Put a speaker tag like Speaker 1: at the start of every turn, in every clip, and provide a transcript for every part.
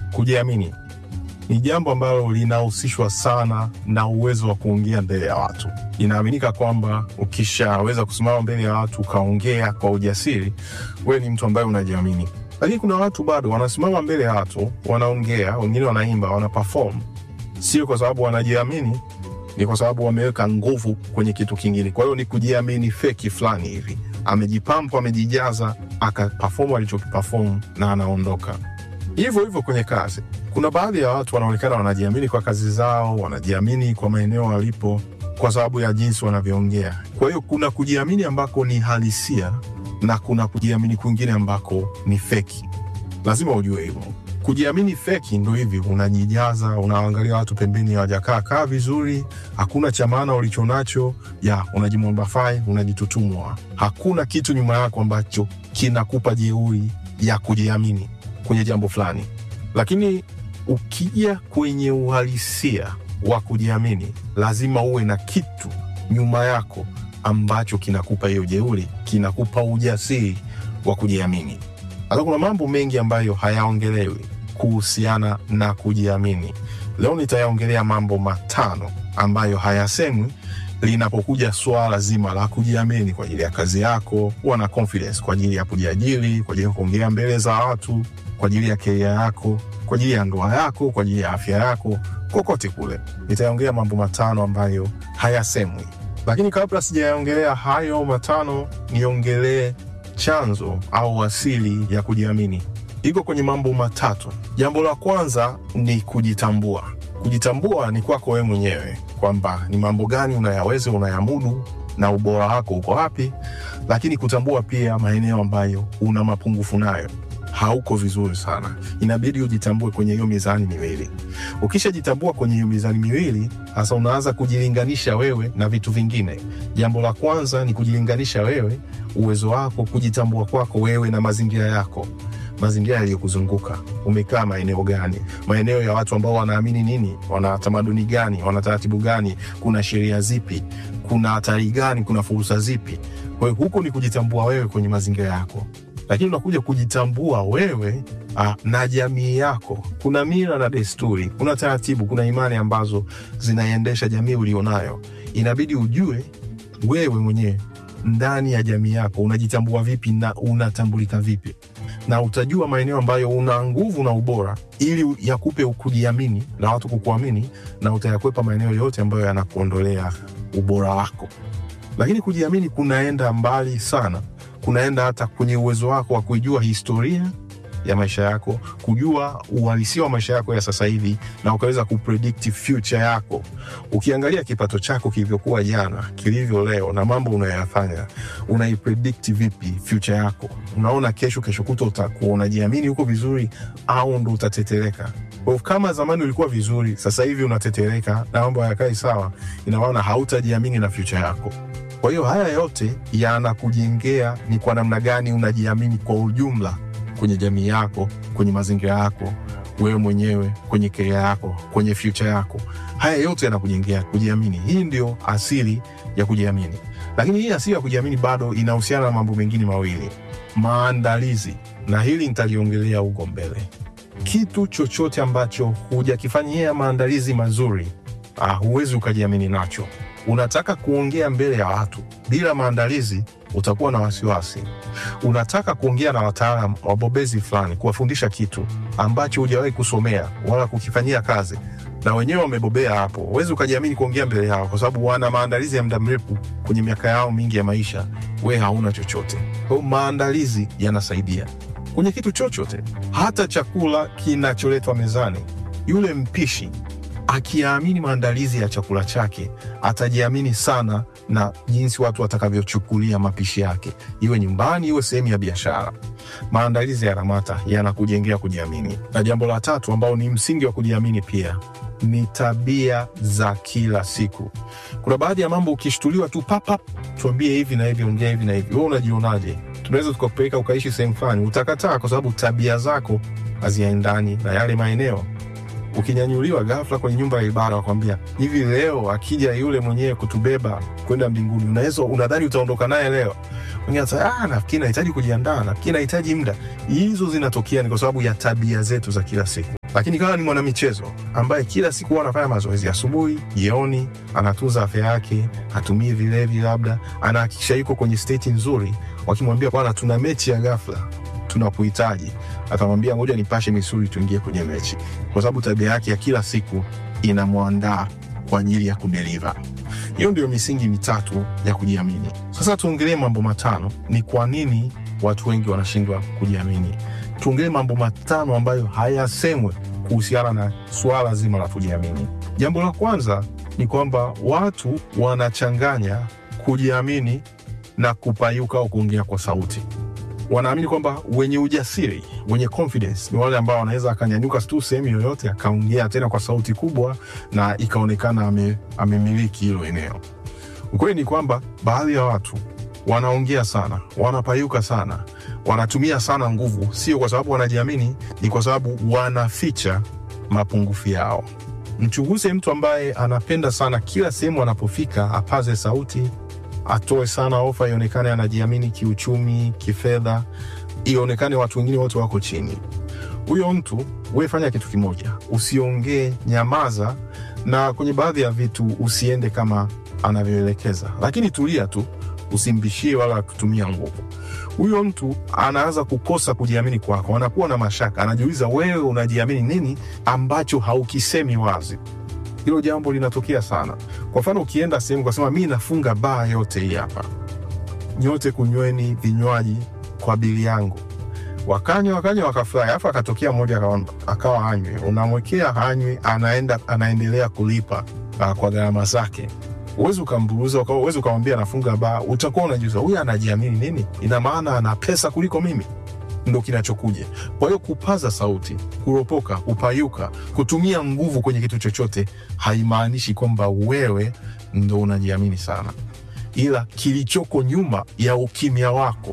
Speaker 1: kujiamini ni jambo ambalo linahusishwa sana na uwezo wa kuongea mbele ya watu. Inaaminika kwamba ukishaweza kusimama mbele ya watu ukaongea kwa ujasiri, wewe ni mtu ambaye unajiamini. Lakini kuna watu bado wanasimama mbele ya watu, wanaongea, wengine wanaimba, wana perform, sio kwa sababu wanajiamini, ni kwa sababu wameweka nguvu kwenye kitu kingine. Kwa hiyo ni kujiamini feki fulani hivi, amejipampa, amejijaza, akaperform alichokiperform na anaondoka. Hivyo hivyo kwenye kazi, kuna baadhi ya watu wanaonekana wanajiamini kwa kazi zao, wanajiamini kwa maeneo walipo kwa sababu ya jinsi wanavyoongea. Kwa hiyo kuna kujiamini ambako ni halisia na kuna kujiamini kwingine ambako ni feki. Lazima ujue hivyo. Kujiamini feki ndo hivi, unajijaza, unaangalia watu pembeni hawajakaa kaa vizuri, hakuna cha maana ulichonacho, ya unajimwambafai, unajitutumwa, hakuna kitu nyuma yako ambacho kinakupa jeuri ya kujiamini kwenye jambo fulani. Lakini ukija kwenye uhalisia wa kujiamini, lazima uwe na kitu nyuma yako ambacho kinakupa hiyo jeuri, kinakupa ujasiri wa kujiamini. Sasa kuna mambo mengi ambayo hayaongelewi kuhusiana na kujiamini. Leo nitayaongelea mambo matano ambayo hayasemwi linapokuja swala zima la kujiamini kwa ajili ya kazi yako, kuwa na confidence kwa ajili ya kujiajiri, kwa ajili ya kuongea mbele za watu, kwa ajili ya keria yako, kwa ajili ya ndoa yako, kwa ajili ya afya yako, kokote kule. Nitayaongelea mambo matano ambayo hayasemwi, lakini kabla sijayaongelea hayo matano, niongelee chanzo au asili ya kujiamini. Iko kwenye mambo matatu. Jambo la kwanza ni kujitambua. Kujitambua ni kwako wewe mwenyewe, kwamba ni mambo gani unayaweza, unayamudu na ubora wako uko wapi, lakini kutambua pia maeneo ambayo una mapungufu nayo, hauko vizuri sana. Inabidi ujitambue kwenye hiyo mizani miwili. Ukishajitambua kwenye hiyo mizani miwili, sasa unaanza kujilinganisha wewe na vitu vingine. Jambo la kwanza ni kujilinganisha wewe, uwezo wako, kujitambua kwako wewe na mazingira yako mazingira yaliyokuzunguka. Umekaa maeneo gani? Maeneo ya watu ambao wanaamini nini? Wana tamaduni gani? Wana taratibu gani? Kuna sheria zipi? Kuna hatari gani? Kuna fursa zipi? Kwa hiyo huko ni kujitambua wewe kwenye mazingira yako, lakini unakuja kujitambua wewe ah, na jamii yako. Kuna mila na desturi, kuna taratibu, kuna imani ambazo zinaendesha jamii ulionayo. Inabidi ujue wewe mwenyewe ndani ya jamii yako unajitambua vipi na unatambulika vipi na utajua maeneo ambayo una nguvu na ubora ili yakupe kujiamini na watu kukuamini, na utayakwepa maeneo yote ambayo yanakuondolea ubora wako. Lakini kujiamini kunaenda mbali sana, kunaenda hata kwenye uwezo wako wa kuijua historia ya maisha yako, kujua uhalisia wa maisha yako ya sasa hivi, na ukaweza kupredict future yako. Ukiangalia kipato chako kilivyokuwa jana, kilivyo leo, na mambo unayoyafanya, unaipredict vipi future yako? Unaona kesho, kesho kuto utakuwa unajiamini huko vizuri, au ndo utatetereka? Kwa hiyo kama zamani ulikuwa vizuri, sasa hivi unatetereka na mambo hayakai sawa, ina maana hautajiamini na future yako. Kwa hiyo haya yote yanakujengea ni kwa namna gani unajiamini kwa ujumla kwenye jamii yako, kwenye mazingira yako, wewe mwenyewe, kwenye keria yako, kwenye future yako. Haya yote yanakujengea kujiamini. Hii ndio asili ya kujiamini, lakini hii asili ya kujiamini bado inahusiana na mambo mengine mawili, maandalizi, na hili nitaliongelea huko mbele. Kitu chochote ambacho hujakifanyia maandalizi mazuri, ah, huwezi ukajiamini nacho. Unataka kuongea mbele ya watu bila maandalizi, utakuwa na wasiwasi. Unataka kuongea na wataalam wabobezi fulani, kuwafundisha kitu ambacho hujawahi kusomea wala kukifanyia kazi, na wenyewe wamebobea hapo, huwezi ukajiamini kuongea mbele yao, kwa sababu wana maandalizi ya muda mrefu kwenye miaka yao mingi ya maisha. We hauna chochote. Kwa hiyo maandalizi yanasaidia kwenye kitu chochote, hata chakula kinacholetwa mezani. Yule mpishi akiamini maandalizi ya chakula chake atajiamini sana na jinsi watu watakavyochukulia mapishi yake, iwe nyumbani, iwe sehemu ya biashara. Maandalizi ya Ramata yanakujengea kujiamini. Na jambo la tatu ambao ni msingi wa kujiamini pia ni tabia za kila siku. Kuna baadhi ya mambo ukishtuliwa tu papap, tuambie hivi na hivi, ongea hivi na hivi, wewe unajionaje? Tunaweza tukakupeleka ukaishi sehemu fulani, utakataa kwa sababu tabia zako haziendani na yale maeneo ukinyanyuliwa ghafla kwenye nyumba ya ibada, wakwambia hivi, leo akija yule mwenyewe kutubeba kwenda mbinguni, unaweza unadhani utaondoka naye leo? Mwingine anasema ah, nafikiri nahitaji kujiandaa, nafikiri nahitaji muda. Hizo zinatokea ni kwa sababu ya tabia zetu za kila siku. Lakini kama ni mwanamichezo ambaye kila siku huwa anafanya mazoezi asubuhi, jioni, anatunza afya yake, hatumii vilevi, labda anahakikisha yuko kwenye state nzuri, wakimwambia bwana, tuna mechi ya ghafla, tunakuhitaji, atamwambia ngoja nipashe misuli, tuingie kwenye mechi, kwa sababu tabia yake ya kila siku inamwandaa kwa ajili ya kudeliver. Hiyo ndio misingi mitatu ya kujiamini. Sasa tuongelee mambo matano, ni kwa nini watu wengi wanashindwa kujiamini. Tuongelee mambo matano ambayo hayasemwe kuhusiana na suala zima la kujiamini. Jambo la kwanza ni kwamba watu wanachanganya kujiamini na kupayuka au kuongea kwa sauti. Wanaamini kwamba wenye ujasiri, wenye confidence ni wale ambao wanaweza akanyanyuka tu sehemu yoyote akaongea tena kwa sauti kubwa na ikaonekana ame, amemiliki hilo eneo. Ukweli ni kwamba baadhi ya watu wanaongea sana, wanapayuka sana, wanatumia sana nguvu, sio kwa sababu wanajiamini, ni kwa sababu wanaficha mapungufu yao. Mchunguze mtu ambaye anapenda sana kila sehemu anapofika apaze sauti, atoe sana ofa, ionekane anajiamini kiuchumi, kifedha, ionekane watu wengine wote wako chini. Huyo mtu we fanya kitu kimoja, usiongee, nyamaza, na kwenye baadhi ya vitu usiende kama anavyoelekeza, lakini tulia tu, usimbishie wala kutumia nguvu. Huyo mtu anaanza kukosa kujiamini kwako, anakuwa na mashaka, anajiuliza wewe unajiamini nini ambacho haukisemi wazi. Hilo jambo linatokea sana. Kwa mfano, ukienda sehemu kasema mi nafunga baa yote hii hapa, nyote kunyweni vinywaji kwa bili yangu, wakanywa wakanywa wakafurahi, alafu akatokea mmoja akawa- akawa hanywi, unamwekea hanywi, anaenda anaendelea kulipa uh, kwa gharama zake uwezi ukamburuza uwezi ukamwambia anafunga baa, utakuwa unajuza huyu anajiamini nini? Ina maana ana pesa kuliko mimi, ndo kinachokuja. Kwa hiyo kupaza sauti, kuropoka, kupayuka, kutumia nguvu kwenye kitu chochote haimaanishi kwamba wewe ndo unajiamini sana, ila kilichoko nyuma ya ukimya wako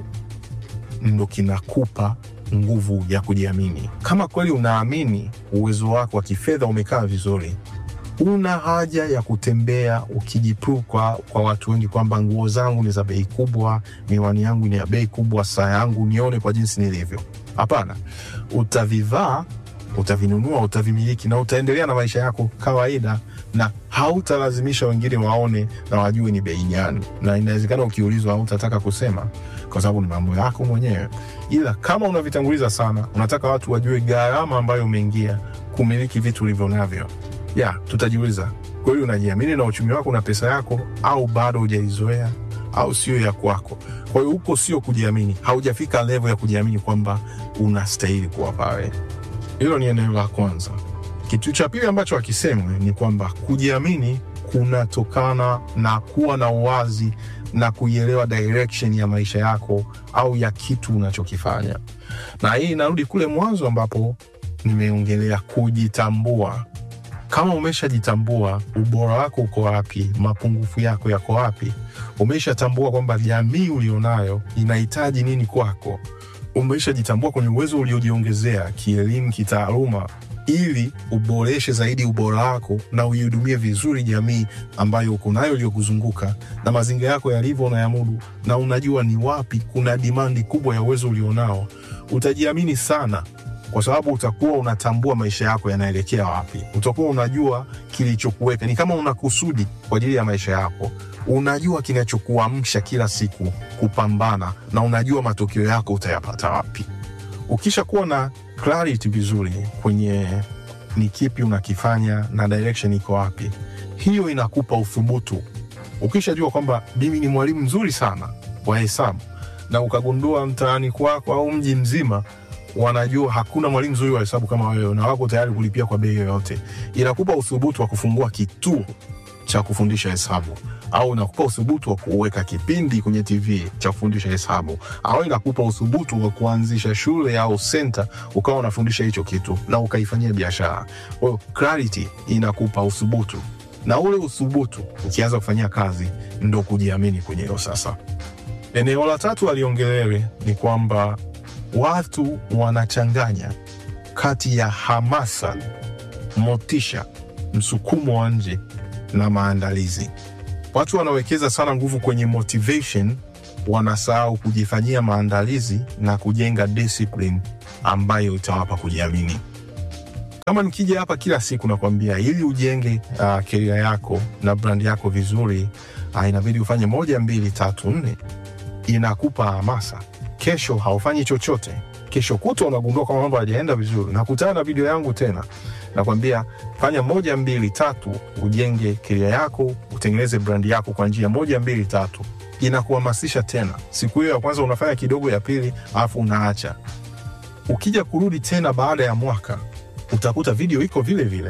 Speaker 1: ndo kinakupa nguvu ya kujiamini. Kama kweli unaamini uwezo wako wa kifedha umekaa vizuri, una haja ya kutembea ukijiprove kwa, kwa watu wengi kwamba nguo zangu ni za bei kubwa, miwani yangu ni ya bei kubwa, saa yangu nione kwa jinsi nilivyo. Hapana, utavivaa, utavinunua, utavimiliki na utaendelea na maisha yako kawaida, na hautalazimisha wengine waone na wajue ni bei gani, na inawezekana ukiulizwa hautataka kusema kwa sababu ni mambo yako mwenyewe, ila kama unavitanguliza sana, unataka watu wajue gharama ambayo umeingia kumiliki vitu ulivyo navyo ya tutajiuliza kweli unajiamini na uchumi wako na pesa yako, au bado hujaizoea au sio ya kwako? Kwa hiyo huko sio kujiamini, haujafika level ya kujiamini kwamba unastahili kuwa pale. Hilo ni eneo la kwanza. Kitu cha pili ambacho hakisemwi ni kwamba kujiamini kunatokana na kuwa na uwazi na kuielewa direction ya maisha yako au ya kitu unachokifanya, na hii inarudi kule mwanzo ambapo nimeongelea kujitambua kama umeshajitambua ubora wako uko wapi, mapungufu yako yako wapi, umeshatambua kwamba jamii ulionayo inahitaji nini kwako, umeshajitambua kwenye uwezo uliojiongezea kielimu, kitaaluma, ili uboreshe zaidi ubora wako na uihudumie vizuri jamii ambayo uko nayo iliyokuzunguka na mazingira yako yalivyo unayamudu, na unajua ni wapi kuna dimandi kubwa ya uwezo ulionao, utajiamini sana kwa sababu utakuwa unatambua maisha yako yanaelekea wapi, utakuwa unajua kilichokuweka. Ni kama una kusudi kwa ajili ya maisha yako, unajua kinachokuamsha kila siku kupambana, na unajua matokeo yako utayapata wapi. Ukisha kuwa na clarity vizuri kwenye ni kipi unakifanya na direction iko wapi, hiyo inakupa uthubutu. Ukishajua kwamba mimi ni mwalimu mzuri sana wa hesabu, na ukagundua mtaani kwako au mji mzima wanajua hakuna mwalimu mzuri wa hesabu kama wewe na wako tayari kulipia kwa bei yoyote, inakupa uthubutu wa kufungua kituo cha kufundisha hesabu, au inakupa uthubutu wa kuweka kipindi kwenye TV cha kufundisha hesabu, au inakupa uthubutu wa kuanzisha shule au senta ukawa unafundisha hicho kitu na ukaifanyia biashara. Kwa hiyo clarity inakupa uthubutu, na ule uthubutu ukianza kufanyia kazi ndo kujiamini kwenye hilo. Sasa eneo la tatu aliongelewe ni kwamba watu wanachanganya kati ya hamasa, motisha, msukumo wa nje na maandalizi. Watu wanawekeza sana nguvu kwenye motivation, wanasahau kujifanyia maandalizi na kujenga discipline ambayo itawapa kujiamini. Kama nikija hapa kila siku nakwambia, ili ujenge uh, keria yako na brand yako vizuri, uh, inabidi ufanye moja, mbili, tatu, nne, inakupa hamasa. Kesho haufanyi chochote, kesho kutwa unagundua kwamba mambo hajaenda vizuri, nakutana na video yangu tena, nakwambia fanya moja, mbili, tatu, ujenge keria yako, utengeneze brand yako kwa njia moja, mbili, tatu inakuhamasisha tena. Siku hiyo ya kwanza unafanya kidogo, ya pili, alafu unaacha. Ukija kurudi tena baada ya mwaka, utakuta video iko vile vile,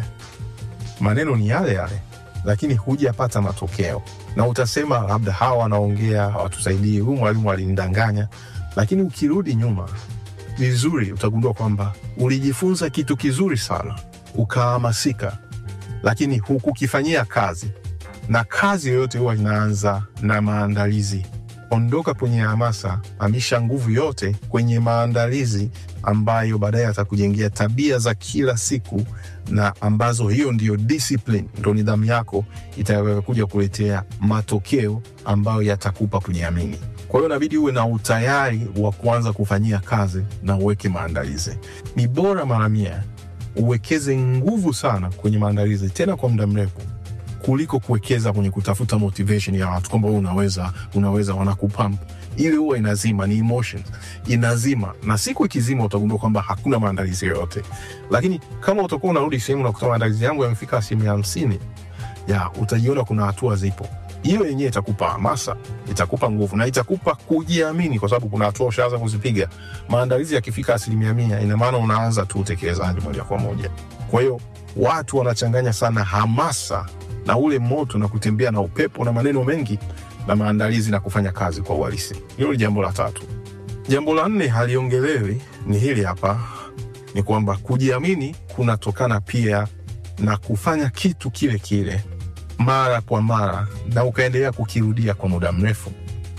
Speaker 1: maneno ni yale yale, lakini hujapata matokeo, na utasema labda hawa wanaongea hawatusaidii, huyu mwalimu alinidanganya. Lakini ukirudi nyuma vizuri, utagundua kwamba ulijifunza kitu kizuri sana, ukahamasika, lakini hukukifanyia kazi na kazi yoyote huwa inaanza na maandalizi. Ondoka kwenye hamasa, amisha nguvu yote kwenye maandalizi ambayo baadaye atakujengea tabia za kila siku, na ambazo hiyo ndiyo discipline, ndo nidhamu yako itakayokuja kuletea matokeo ambayo yatakupa kujiamini. Kwa hiyo inabidi uwe na utayari wa kuanza kufanyia kazi na uweke maandalizi. Ni bora mara mia uwekeze nguvu sana kwenye maandalizi, tena kwa muda mrefu kuliko kuwekeza kwenye kutafuta motivation ya watu kwamba wewe unaweza unaweza, wanakupamp ile huwa inazima, ni emotions inazima, na siku ikizima utagundua kwamba hakuna maandalizi yoyote. Lakini kama utakuwa unarudi sehemu na kutoa maandalizi yangu yamefika asilimia hamsini, ya utajiona kuna hatua zipo. Hiyo yenyewe itakupa hamasa, itakupa nguvu na itakupa kujiamini, kwa sababu kuna hatua ushaanza kuzipiga. Maandalizi yakifika asilimia mia, ina maana unaanza tu utekelezaji moja kwa moja. Kwa hiyo watu wanachanganya sana hamasa na ule moto na kutembea na upepo na maneno mengi na maandalizi na kufanya kazi kwa uhalisi. Hilo ni jambo la tatu. Jambo la nne haliongelewi, ni hili hapa, ni kwamba kujiamini kunatokana pia na kufanya kitu kile kile mara kwa mara na ukaendelea kukirudia kwa muda mrefu,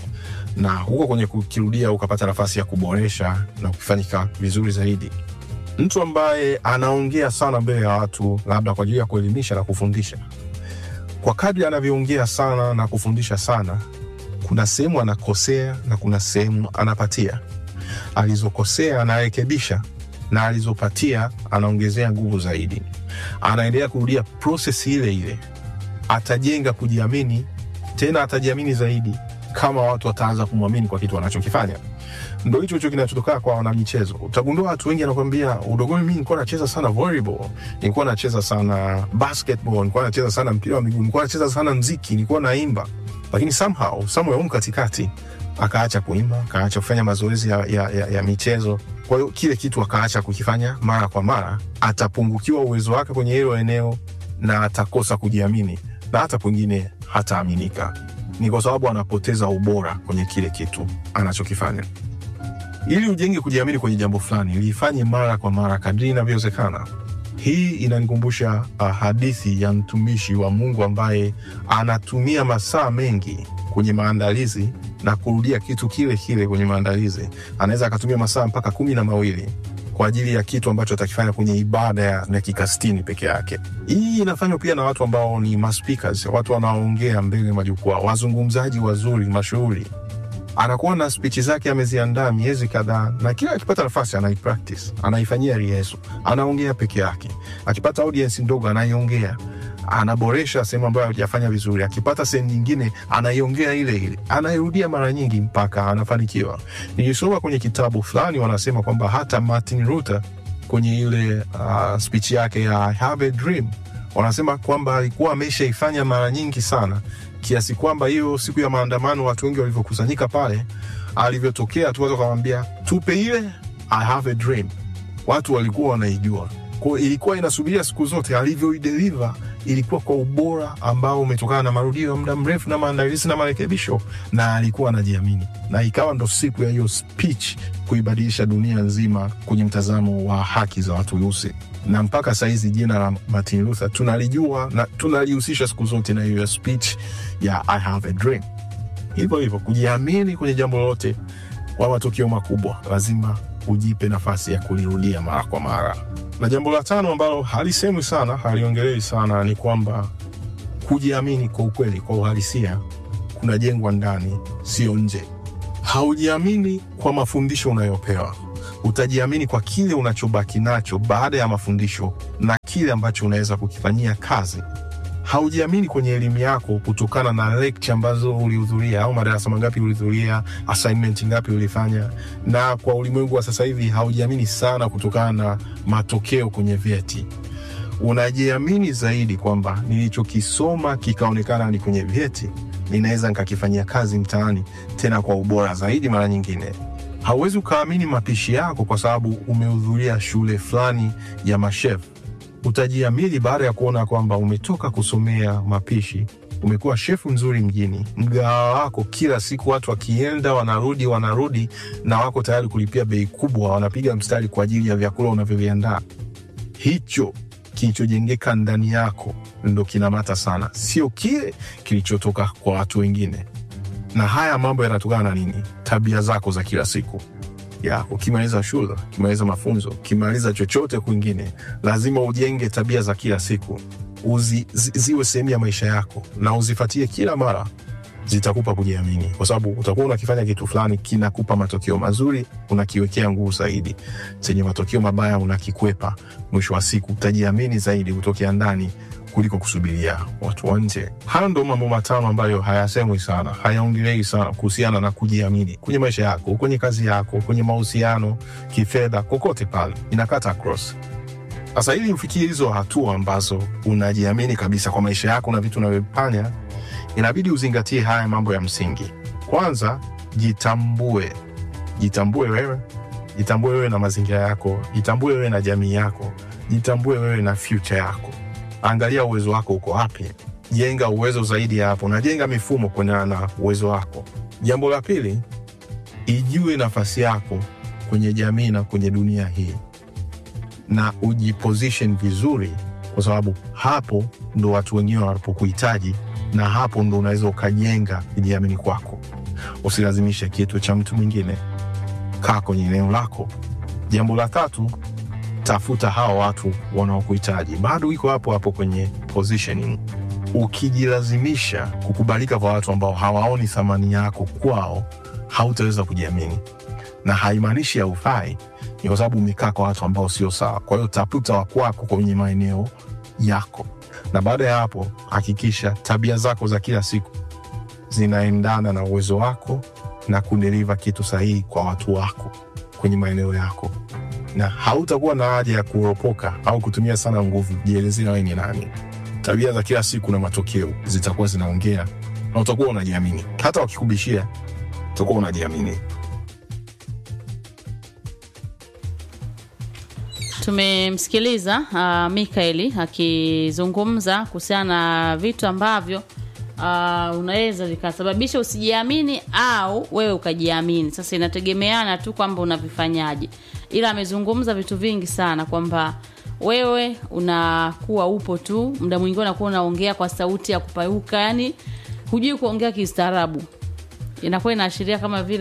Speaker 1: na huko kwenye kukirudia ukapata nafasi ya kuboresha na kufanyika vizuri zaidi. Mtu ambaye anaongea sana mbele ya watu, labda kwa ajili ya kuelimisha na kufundisha kwa kadri anavyoongea sana na kufundisha sana, kuna sehemu anakosea na kuna sehemu anapatia. Alizokosea anarekebisha na alizopatia anaongezea nguvu zaidi. Anaendelea kurudia proses ile ile, atajenga kujiamini, tena atajiamini zaidi kama watu wataanza kumwamini kwa kitu anachokifanya. Ndo hicho hicho kinachotokana kwa wanamichezo. Utagundua watu wengi anakwambia, udogoni mimi nilikuwa nacheza sana volleyball, nilikuwa nacheza sana basketball, nilikuwa nacheza sana mpira wa miguu, nilikuwa nacheza sana mziki, nilikuwa naimba, lakini somehow somewhere huko katikati akaacha kuimba, akaacha kufanya mazoezi ya, ya, ya, ya michezo. Kwa hiyo kile kitu akaacha kukifanya mara kwa mara, atapungukiwa uwezo wake kwenye hilo eneo na atakosa kujiamini na hata pengine hataaminika. Ni kwa sababu anapoteza ubora kwenye kile kitu anachokifanya. Ili ujenge kujiamini kwenye jambo fulani, liifanye mara kwa mara kadri inavyowezekana. Hii inanikumbusha uh, hadithi ya mtumishi wa Mungu ambaye anatumia masaa mengi kwenye maandalizi na kurudia kitu kile kile kwenye maandalizi. Anaweza akatumia masaa mpaka kumi na mawili kwa ajili ya kitu ambacho atakifanya kwenye ibada ya dakika sitini peke yake. Hii inafanywa pia na watu ambao ni maspikers, watu wanaoongea mbele majukwaa, wazungumzaji wazuri mashuhuri anakuwa na spichi zake ameziandaa miezi kadhaa, na kila akipata nafasi anaipractice, anaifanyia rehearsal, anaongea peke yake. Akipata audience ndogo anaiongea, anaboresha sehemu ambayo hajafanya vizuri. Akipata sehemu nyingine anaiongea ile ile, anairudia mara nyingi mpaka anafanikiwa. Nilisoma kwenye kitabu fulani, wanasema kwamba hata Martin Luther kwenye ile uh, speech yake ya I have a dream, wanasema kwamba alikuwa ameshaifanya mara nyingi sana kiasi kwamba hiyo siku ya maandamano watu wengi walivyokusanyika pale, alivyotokea tu watu wakamwambia tupe ile I have a dream, watu walikuwa wanaijua. Kwa ilikuwa inasubiria siku zote, alivyoideliver ilikuwa kwa ubora ambao umetokana na marudio ya muda mrefu na maandalizi na marekebisho, na alikuwa anajiamini, na ikawa ndo siku ya hiyo speech kuibadilisha dunia nzima kwenye mtazamo wa haki za watu weusi na mpaka sahizi jina la Martin Luther tunalijua na tunalihusisha siku zote na hiyo speech ya I have a dream. Hivyo hivyo kujiamini kwenye jambo lolote kwa matukio makubwa, lazima ujipe nafasi ya kulirudia mara kwa mara. Na jambo la tano ambalo halisemwi sana, haliongelewi sana, ni kwamba kujiamini kwa ukweli, kwa uhalisia, kunajengwa ndani, sio nje. Haujiamini kwa mafundisho unayopewa utajiamini kwa kile unachobaki nacho baada ya mafundisho na kile ambacho unaweza kukifanyia kazi. Haujiamini kwenye elimu yako kutokana na lecture ambazo ulihudhuria au madarasa mangapi ulihudhuria, assignment ngapi ulifanya, na kwa ulimwengu wa sasa hivi haujiamini sana kutokana na matokeo kwenye vyeti. Unajiamini zaidi kwamba nilichokisoma kikaonekana ni kwenye vyeti, ninaweza nikakifanyia kazi mtaani, tena kwa ubora zaidi. Mara nyingine hauwezi ukaamini mapishi yako kwa sababu umehudhuria shule fulani ya mashef. Utajiamini baada ya kuona kwamba umetoka kusomea mapishi, umekuwa shefu mzuri mjini, mgahawa wako kila siku watu wakienda wanarudi wanarudi, na wako tayari kulipia bei kubwa, wanapiga mstari kwa ajili ya vyakula unavyoviandaa. Hicho kilichojengeka ndani yako ndo kinamata sana, sio kile kilichotoka kwa watu wengine. Na haya mambo yanatokana na nini? Tabia zako za kila siku ya ukimaliza shule, ukimaliza mafunzo, ukimaliza chochote kwingine, lazima ujenge tabia za kila siku uzi, zi, ziwe sehemu ya maisha yako na uzifatie kila mara, zitakupa kujiamini, kwa sababu utakuwa unakifanya kitu fulani kinakupa matokeo mazuri, unakiwekea nguvu zaidi. Chenye matokeo mabaya unakikwepa. Mwisho wa siku utajiamini zaidi kutokea ndani kuliko kusubiria watu wa nje. Hayo ndo mambo matano ambayo hayasemwi sana, hayaongelei sana kuhusiana na kujiamini kwenye maisha yako, kwenye kazi yako, kwenye mahusiano, kifedha, kokote pale, inakata cross. Sasa ili ufikie hizo hatua ambazo unajiamini kabisa kwa maisha yako na vitu unavyofanya, inabidi uzingatie haya mambo ya msingi. Kwanza, jitambue. Jitambue wewe, jitambue wewe na mazingira yako, jitambue wewe na jamii yako, jitambue wewe na future yako. Angalia uwezo wako uko wapi, jenga uwezo zaidi ya hapo, na jenga mifumo kuendana na uwezo wako. Jambo la pili, ijue nafasi yako kwenye jamii na kwenye dunia hii na ujiposition vizuri, kwa sababu hapo ndo watu wengine wanapokuhitaji, na hapo ndo unaweza ukajenga kujiamini kwako. Usilazimishe kitu cha mtu mwingine, kaa kwenye eneo lako. Jambo la tatu, tafuta hawa watu wanaokuhitaji. Bado iko hapo hapo kwenye positioning. Ukijilazimisha kukubalika kwa watu ambao hawaoni thamani yako kwao, hautaweza kujiamini, na haimaanishi haufai ni kwa sababu umekaa kwa watu ambao sio sawa. Kwa hiyo tafuta wa kwako kwenye maeneo yako, na baada ya hapo hakikisha tabia zako za kila siku zinaendana na uwezo wako na kudeliva kitu sahihi kwa watu wako kwenye maeneo yako, na hautakuwa na haja ya kuropoka au kutumia sana nguvu. Jielezea wewe ni nani. Tabia za kila siku na matokeo zitakuwa zinaongea, na utakuwa unajiamini. Hata wakikubishia, utakuwa unajiamini.
Speaker 2: Tumemsikiliza uh, Mikaeli akizungumza kuhusiana na vitu ambavyo uh, unaweza vikasababisha usijiamini au wewe ukajiamini. Sasa inategemeana tu kwamba unavifanyaje, ila amezungumza vitu vingi sana kwamba wewe unakuwa upo tu, muda mwingine unakuwa unaongea kwa sauti ya kupayuka, yani hujui kuongea kistaarabu, inakuwa inaashiria kama vile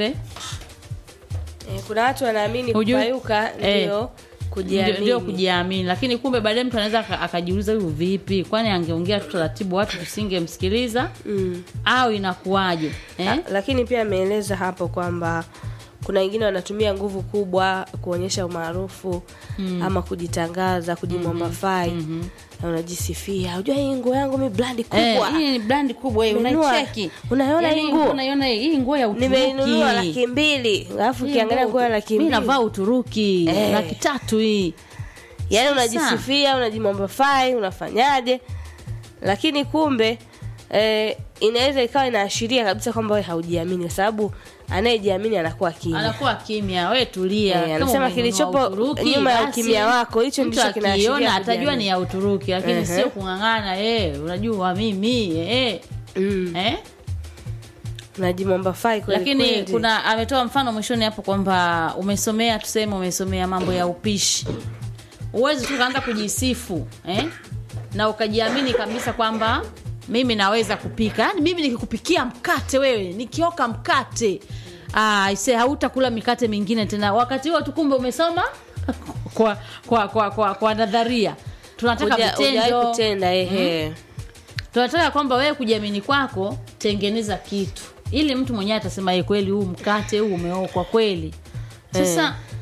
Speaker 3: Eh, kuna watu wanaamini
Speaker 2: Hujui-
Speaker 3: kupayuka
Speaker 2: Eh.
Speaker 3: ndio kujiamini.
Speaker 2: ndio ndio kujiamini, lakini kumbe baadaye mtu anaweza aka- akajiuliza huyu vipi, kwani angeongea tu taratibu watu tusingemsikiliza
Speaker 3: Mm.
Speaker 2: au inakuwaje eh?
Speaker 3: Ah, lakini pia ameeleza hapo kwamba kuna wengine wanatumia nguvu kubwa kuonyesha umaarufu ama kujitangaza kujimwambafai na unajisifia unajua hii nguo yangu mi blandi
Speaker 2: Eh,
Speaker 3: kubwa
Speaker 2: hii ni brand kubwa hii,
Speaker 3: Umenunua-
Speaker 2: unaicheki
Speaker 3: unaiona
Speaker 2: Yaani,
Speaker 3: hii nguo?
Speaker 2: unaiona hii hii nguo ya Uturuki
Speaker 3: nimeinunua laki mbili alafu
Speaker 2: Hii
Speaker 3: ukiangalia
Speaker 2: nguo-
Speaker 3: nguo ya laki
Speaker 2: mimi
Speaker 3: mbili
Speaker 2: navaa Uturuki
Speaker 3: Eh.
Speaker 2: laki tatu hii
Speaker 3: yaani
Speaker 2: Sasa.
Speaker 3: unajisifia unajimwambafai unafanyaje lakini kumbe eh, inaweza ikawa inaashiria kabisa kwamba we haujiamini kwa sababu anayejiamini anakuwa kimya
Speaker 2: anakuwa kimya, we tulia.
Speaker 3: Eh,
Speaker 2: Kama
Speaker 3: anasema
Speaker 2: umenunua
Speaker 3: kilichopo
Speaker 2: Uturuki,
Speaker 3: nyuma ya
Speaker 2: basi
Speaker 3: ukimya wako, hicho
Speaker 2: mtu
Speaker 3: ndicho kinaashiria
Speaker 2: akiona atajua
Speaker 3: kujiamini.
Speaker 2: ni ya Uturuki, lakini
Speaker 3: Ehe.
Speaker 2: sio kung'ang'ana eh, unajua mimi eh,
Speaker 3: mm.
Speaker 2: eh.
Speaker 3: unajimwambafai kweli
Speaker 2: lakini
Speaker 3: kweli.
Speaker 2: kuna ametoa mfano mwishoni hapo kwamba umesomea tuseme umesomea mambo ya upishi uwezi tu kaanza kujisifu eh? na ukajiamini kabisa kwamba mimi naweza kupika yaani mimi nikikupikia mkate wewe nikioka mkate ah, ise hautakula mikate mingine tena wakati huo tu kumbe umesoma kwa kwa kwa kwa, kwa nadharia tunataka
Speaker 3: Huja- hujawahi
Speaker 2: vitendo
Speaker 3: kutenda ehe
Speaker 2: tunataka kwamba wewe kujiamini kwako tengeneza kitu ili mtu mwenyewe atasema "Eh, kweli huu mkate huu umeokwa kweli sasa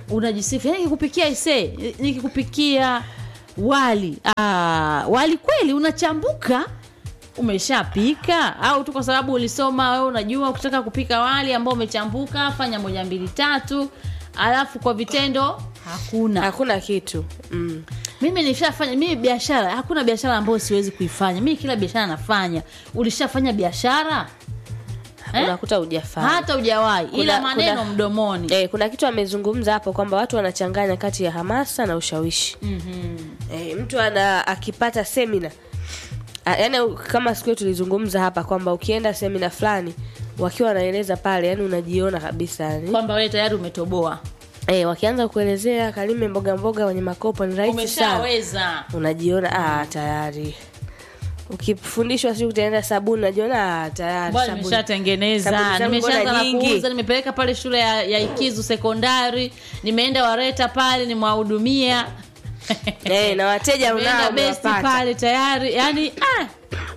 Speaker 2: unajisifu yani nikikupikia ise nikikupikia wali ah, wali kweli unachambuka umeshapika au tu kwa sababu ulisoma wewe unajua ukitaka kupika wali ambao umechambuka fanya moja mbili tatu alafu kwa vitendo hakuna
Speaker 3: hakuna kitu mm.
Speaker 2: mimi nishafanya mimi biashara hakuna biashara ambayo siwezi kuifanya mimi kila biashara nafanya ulishafanya biashara Eh?
Speaker 3: unakuta ujafanya
Speaker 2: hata hujawahi ila
Speaker 3: Kuna-
Speaker 2: maneno
Speaker 3: kuna-
Speaker 2: mdomoni
Speaker 3: Eh, kuna kitu amezungumza hapo kwamba watu wanachanganya kati ya hamasa na ushawishi mm-hmm. eh, mtu ana akipata semina A- yaani kama siku hiyo tulizungumza hapa kwamba ukienda semina fulani wakiwa wanaeleza pale yani unajiona kabisa yani
Speaker 2: kwamba wewe tayari umetoboa
Speaker 3: eh, wakianza kuelezea kalime mboga mboga kwenye makopo ni rahisi sana
Speaker 2: umeshaweza
Speaker 3: unajiona ah, tayari ukifundishwa si kutengeneza sabuni unajiona ah, tayari
Speaker 2: bwana
Speaker 3: sabuni.
Speaker 2: nimeshatengeneza
Speaker 3: Sabuni zangu
Speaker 2: nimeshaanza
Speaker 3: mbona
Speaker 2: na
Speaker 3: nyingi?
Speaker 2: kuuza nimepeleka pale shule ya, ya ikizu sekondari nimeenda wareta pale nimewahudumia
Speaker 3: eh, na wateja
Speaker 2: nimeenda
Speaker 3: unao
Speaker 2: besti
Speaker 3: umewapata.
Speaker 2: pale tayari yani ah!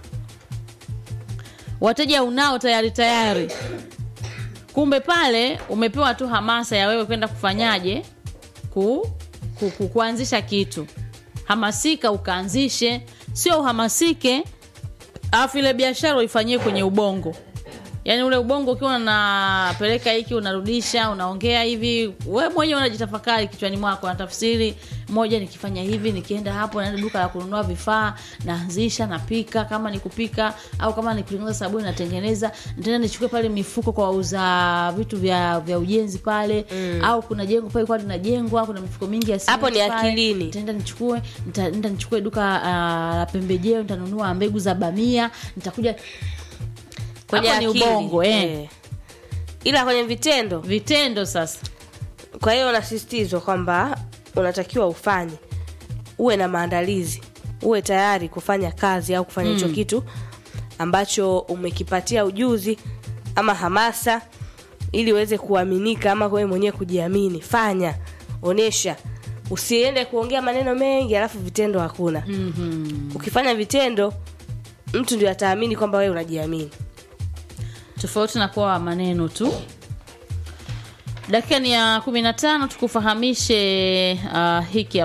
Speaker 2: wateja unao tayari tayari kumbe pale umepewa tu hamasa ya wewe kwenda kufanyaje ku, ku, ku, kuanzisha kitu hamasika ukaanzishe sio uhamasike alafu ile biashara uifanyie kwenye ubongo yaani ule ubongo ukiwa unapeleka hiki unarudisha unaongea hivi we mwenyewe unajitafakari kichwani mwako natafsiri moja nikifanya hivi nikienda hapo naenda duka la kununua vifaa naanzisha napika kama ni kupika au kama ni kutengeneza sabuni natengeneza nitaenda nichukue pale mifuko kwa wauza vitu vya vya ujenzi pale mm. au kuna jengo pale kwa linajengwa kuna mifuko mingi ya
Speaker 3: Hapo ni
Speaker 2: simenti pale.
Speaker 3: akilini.
Speaker 2: nitaenda nichukue nitaenda nichukue duka ah, la pembejeo nitanunua mbegu za bamia nitakuja
Speaker 3: kwenye
Speaker 2: Hapo ni
Speaker 3: akili.
Speaker 2: ubongo, eh.
Speaker 3: ila kwenye vitendo
Speaker 2: vitendo sasa
Speaker 3: kwa hiyo unasisitizwa kwamba unatakiwa ufanye uwe na maandalizi uwe tayari kufanya kazi au kufanya hicho kitu ambacho umekipatia ujuzi ama hamasa ili uweze kuaminika ama wewe mwenyewe kujiamini fanya onesha usiende kuongea maneno mengi alafu vitendo hakuna mm-hmm. ukifanya vitendo mtu ndio ataamini kwamba wewe unajiamini
Speaker 2: tofauti na kuwa maneno tu dakika ni ya kumi na tano tukufahamishe uh, hiki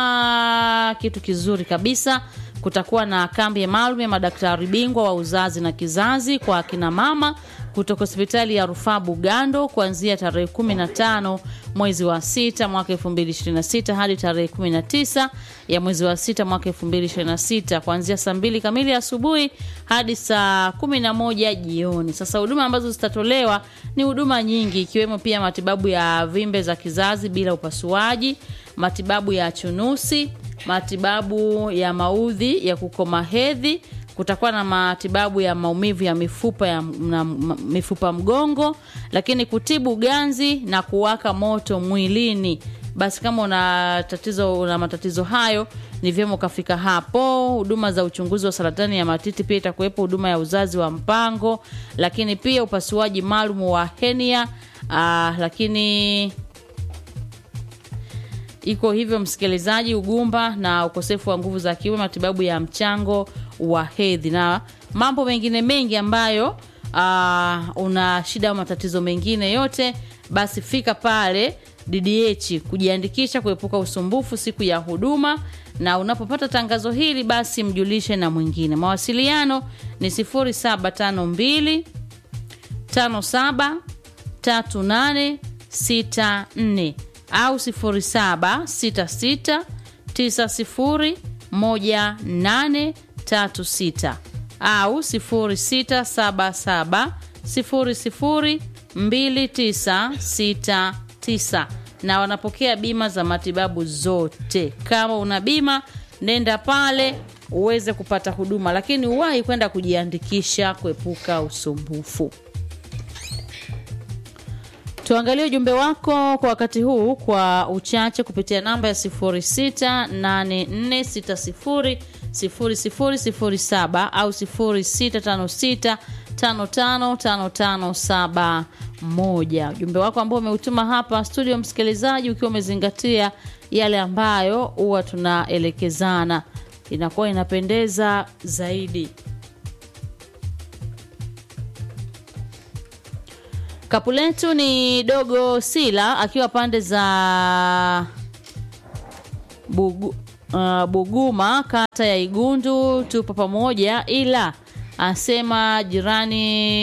Speaker 2: hapa kitu kizuri kabisa kutakuwa na kambi maalum ya madaktari bingwa wa uzazi na kizazi kwa akina mama kutoka hospitali ya rufaa bugando kuanzia tarehe 15 mwezi wa sita mwaka 2026 hadi tarehe 19 ya mwezi wa sita mwaka 2026 kuanzia saa mbili kamili asubuhi hadi saa 11 jioni sasa huduma ambazo zitatolewa ni huduma nyingi ikiwemo pia matibabu ya vimbe za kizazi bila upasuaji matibabu ya chunusi matibabu ya maudhi ya kukoma hedhi kutakuwa na matibabu ya maumivu ya mifupa ya na, m- mifupa mgongo lakini kutibu ganzi na kuwaka moto mwilini basi kama una tatizo una matatizo hayo ni vyema ukafika hapo huduma za uchunguzi wa saratani ya matiti pia itakuwepo huduma ya uzazi wa mpango lakini pia upasuaji maalum wa henia ah, lakini iko hivyo msikilizaji ugumba na ukosefu wa nguvu za kiume matibabu ya mchango wa hedhi na mambo mengine mengi ambayo uh, una shida au matatizo mengine yote basi fika pale ddh kujiandikisha kuepuka usumbufu siku ya huduma na unapopata tangazo hili basi mjulishe na mwingine mawasiliano ni 0752 57 3864 au 0766 901836 au 0677 002969 na wanapokea bima za matibabu zote kama una bima nenda pale uweze kupata huduma lakini uwahi kwenda kujiandikisha kuepuka usumbufu tuangalie ujumbe wako kwa wakati huu kwa uchache kupitia namba ya 0684600007 au 0656555571 ujumbe wako ambao umeutuma hapa studio msikilizaji ukiwa umezingatia yale ambayo huwa tunaelekezana inakuwa inapendeza zaidi Kapu letu ni dogo Sila akiwa pande za Bugu, uh, Buguma kata ya Igundu, tupo pamoja, ila asema jirani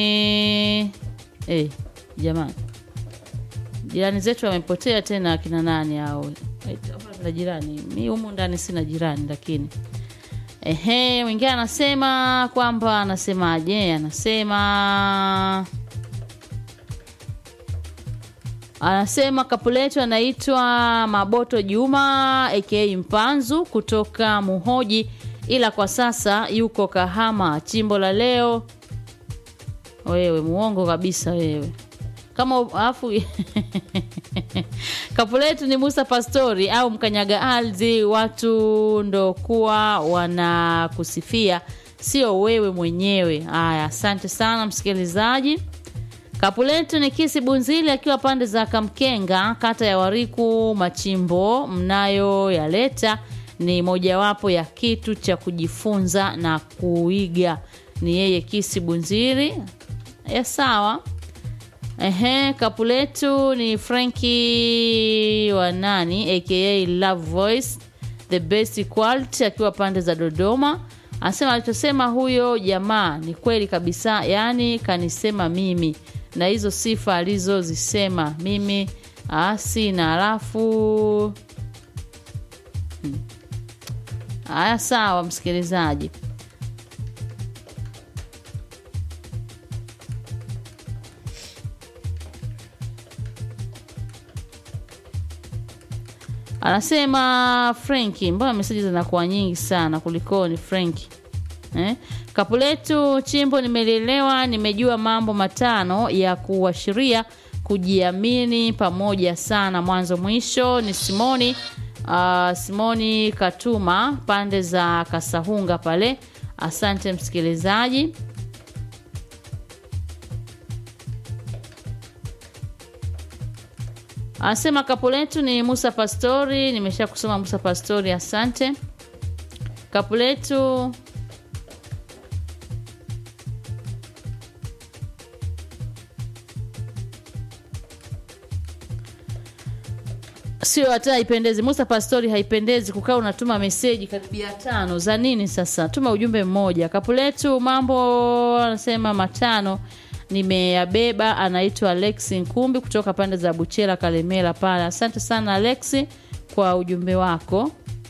Speaker 2: eh, jamani jirani zetu wamepotea tena, akina nani hao? Eh, na jirani mi humu ndani sina jirani, lakini ehe, mwingine anasema kwamba anasemaje? Anasema anasema kapu letu anaitwa Maboto Juma aka Mpanzu kutoka Muhoji, ila kwa sasa yuko Kahama. Chimbo la leo, wewe muongo kabisa wewe kama alafu kapu letu ni Musa Pastori au mkanyaga ardhi, watu ndo kuwa wanakusifia, sio wewe mwenyewe. Haya, asante sana msikilizaji. Kapu letu ni Kisi Bunzili akiwa pande za Kamkenga, kata ya Wariku. Machimbo mnayoyaleta ni mojawapo ya kitu cha kujifunza na kuiga. Ni yeye Kisi Bunzili. Ya sawa. Ehe, kapu letu ni Franki wa nani aka Love Voice the best quality akiwa pande za Dodoma. Anasema alichosema huyo jamaa ni kweli kabisa, yaani kanisema mimi na hizo sifa alizozisema mimi sina. Alafu haya, hmm. Sawa msikilizaji. Anasema Frenki, mbona meseji zinakuwa nyingi sana kulikoni Frenki eh? Kapu letu chimbo, nimelielewa, nimejua mambo matano ya kuashiria kujiamini pamoja sana mwanzo mwisho. Ni Simoni uh, Simoni Katuma pande za Kasahunga pale. Asante msikilizaji. Anasema kapu letu ni Musa Pastori. Nimesha kusoma Musa Pastori, asante. Kapu letu sio hata haipendezi. Musa Pastori, haipendezi kukaa unatuma meseji karibia tano za nini? Sasa tuma ujumbe mmoja. Kapu letu mambo anasema matano nimeyabeba anaitwa Alexi Nkumbi kutoka pande za Buchela Kalemela pale. Asante sana Alexi kwa ujumbe wako.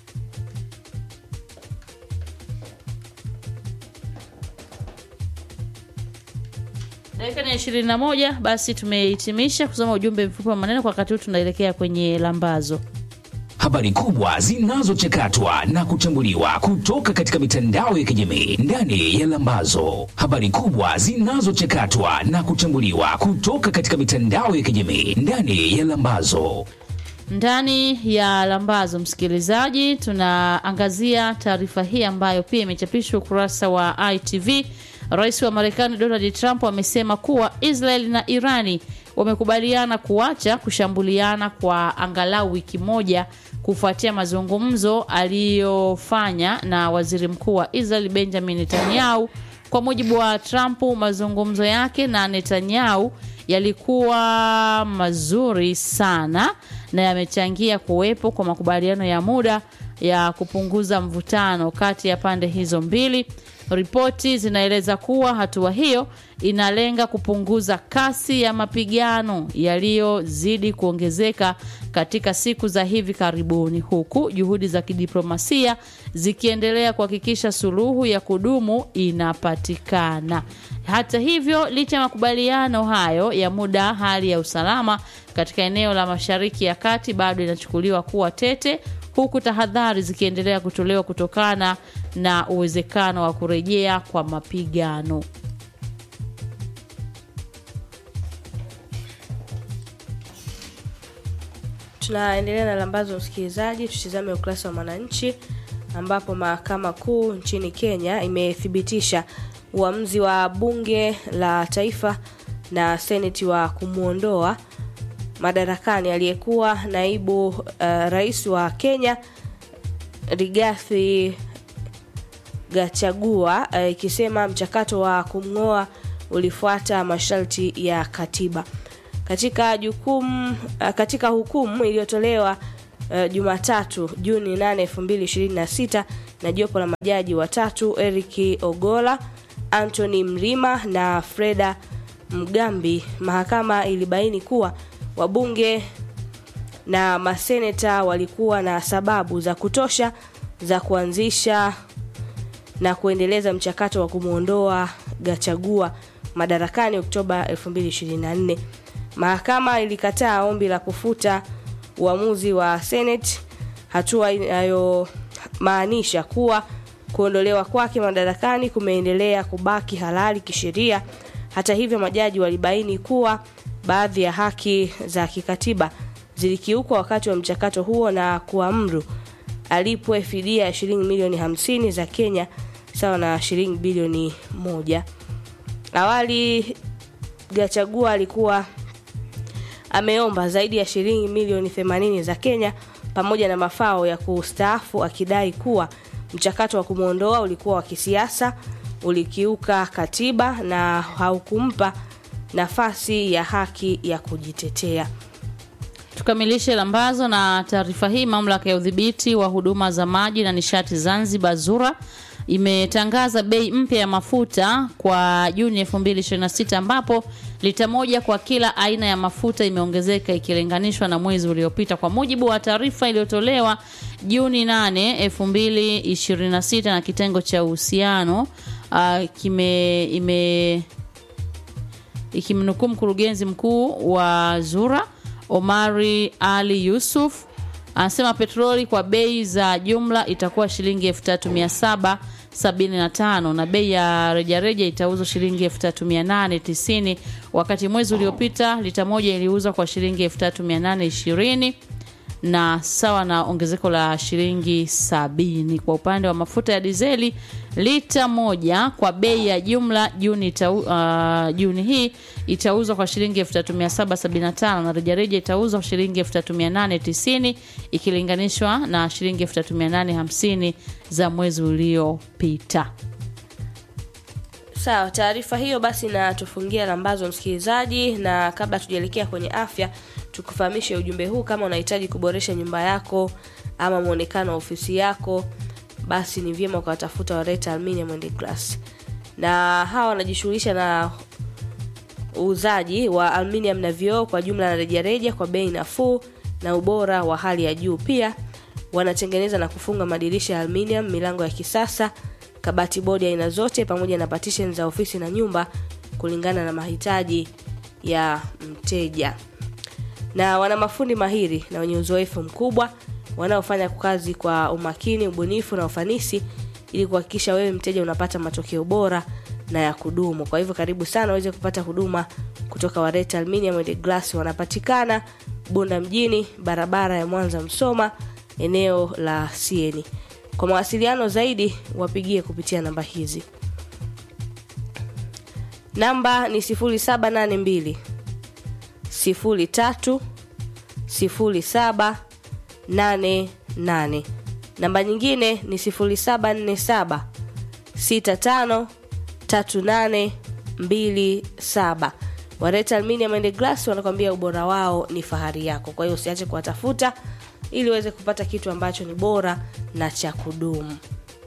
Speaker 2: Dakika ni ishirini na moja. Basi tumehitimisha kusoma ujumbe mfupi wa maneno. Kwa wakati huu tunaelekea kwenye lambazo.
Speaker 4: Habari kubwa zinazochakatwa na kuchambuliwa kutoka katika mitandao ya kijamii ndani ya Lambazo. Habari kubwa zinazochakatwa na kuchambuliwa kutoka katika mitandao ya kijamii ndani ya Lambazo.
Speaker 2: Ndani ya Lambazo, msikilizaji, tunaangazia taarifa hii ambayo pia imechapishwa ukurasa wa ITV. Rais wa Marekani Donald Trump amesema kuwa Israel na Irani wamekubaliana kuacha kushambuliana kwa angalau wiki moja kufuatia mazungumzo aliyofanya na waziri mkuu wa Israel Benjamin Netanyahu. Kwa mujibu wa Trump, mazungumzo yake na Netanyahu yalikuwa mazuri sana na yamechangia kuwepo kwa makubaliano ya muda ya kupunguza mvutano kati ya pande hizo mbili. Ripoti zinaeleza kuwa hatua hiyo inalenga kupunguza kasi ya mapigano yaliyozidi kuongezeka katika siku za hivi karibuni, huku juhudi za kidiplomasia zikiendelea kuhakikisha suluhu ya kudumu inapatikana. Hata hivyo, licha ya makubaliano hayo ya muda, hali ya usalama katika eneo la Mashariki ya Kati bado inachukuliwa kuwa tete huku tahadhari zikiendelea kutolewa kutokana na uwezekano wa kurejea kwa mapigano.
Speaker 3: Tunaendelea na lambazo, msikilizaji. Tutizame ukurasa wa Mwananchi ambapo mahakama kuu nchini Kenya imethibitisha uamuzi wa bunge la taifa na seneti wa kumwondoa madarakani aliyekuwa naibu uh, rais wa Kenya Rigathi Gachagua ikisema uh, mchakato wa kumng'oa ulifuata masharti ya katiba. katika jukumu uh, katika hukumu iliyotolewa uh, Jumatatu Juni 8 2026 na jopo la majaji watatu Eric Ogola, Anthony Mrima na Freda Mgambi, mahakama ilibaini kuwa wabunge na maseneta walikuwa na sababu za kutosha za kuanzisha na kuendeleza mchakato wa kumwondoa Gachagua madarakani Oktoba 2024. Mahakama ilikataa ombi la kufuta uamuzi wa Senate, hatua inayomaanisha kuwa kuondolewa kwake madarakani kumeendelea kubaki halali kisheria. Hata hivyo, majaji walibaini kuwa baadhi ya haki za kikatiba zilikiukwa wakati wa mchakato huo na kuamuru alipwe fidia ya shilingi milioni 50 za Kenya sawa na shilingi bilioni moja. Awali Gachagua alikuwa ameomba zaidi ya shilingi milioni 80 za Kenya pamoja na mafao ya kustaafu akidai kuwa mchakato wa kumwondoa ulikuwa wa kisiasa, ulikiuka katiba na haukumpa nafasi ya haki ya kujitetea.
Speaker 2: Tukamilishe lambazo na taarifa hii. Mamlaka ya udhibiti wa huduma za maji na nishati Zanzibar ZURA imetangaza bei mpya ya mafuta kwa Juni 2026 ambapo lita moja kwa kila aina ya mafuta imeongezeka ikilinganishwa na mwezi uliopita. Kwa mujibu wa taarifa iliyotolewa Juni 8, 2026 na kitengo cha uhusiano uh, kime ime ikimnukuu mkurugenzi mkuu wa ZURA Omari Ali Yusuf anasema petroli kwa bei za jumla itakuwa shilingi 3775 na bei ya rejareja itauzwa shilingi 3890 wakati mwezi uliopita lita moja iliuzwa kwa shilingi 3820 na sawa na ongezeko la shilingi sabini. Kwa upande wa mafuta ya dizeli lita moja kwa bei ya jumla Juni, itau, uh, Juni hii itauzwa kwa shilingi 3775 na rejareja itauzwa kwa shilingi 3890 ikilinganishwa na shilingi 3850 za mwezi uliopita.
Speaker 3: Sawa, taarifa hiyo basi na tufungia lambazo msikilizaji, na kabla tujaelekea kwenye afya, tukufahamishe ujumbe huu. Kama unahitaji kuboresha nyumba yako ama muonekano wa ofisi yako, basi ni vyema ukawatafuta Wareta Aluminium and Glass, na hawa wanajishughulisha na uuzaji wa aluminium na vioo kwa jumla na rejareja kwa bei nafuu na ubora wa hali ya juu. Pia wanatengeneza na kufunga madirisha ya aluminium, milango ya kisasa kabati bodi aina zote pamoja na partition za ofisi na nyumba kulingana na mahitaji ya mteja. Na wana mafundi mahiri na wenye uzoefu mkubwa wanaofanya kazi kwa umakini, ubunifu na ufanisi ili kuhakikisha wewe mteja unapata matokeo bora na ya kudumu. Kwa hivyo karibu sana uweze kupata huduma kutoka Wareta Aluminium and Glass. Wanapatikana Bunda mjini, barabara ya Mwanza Msoma, eneo la Sieni. Kwa mawasiliano zaidi wapigie kupitia namba hizi. Namba ni 0782 03 0788. Namba nyingine ni 0747 65 3827. Wareta Aluminium and Glass wanakwambia ubora wao ni fahari yako. Kwa hiyo usiache kuwatafuta ili uweze kupata kitu ambacho ni bora na cha kudumu.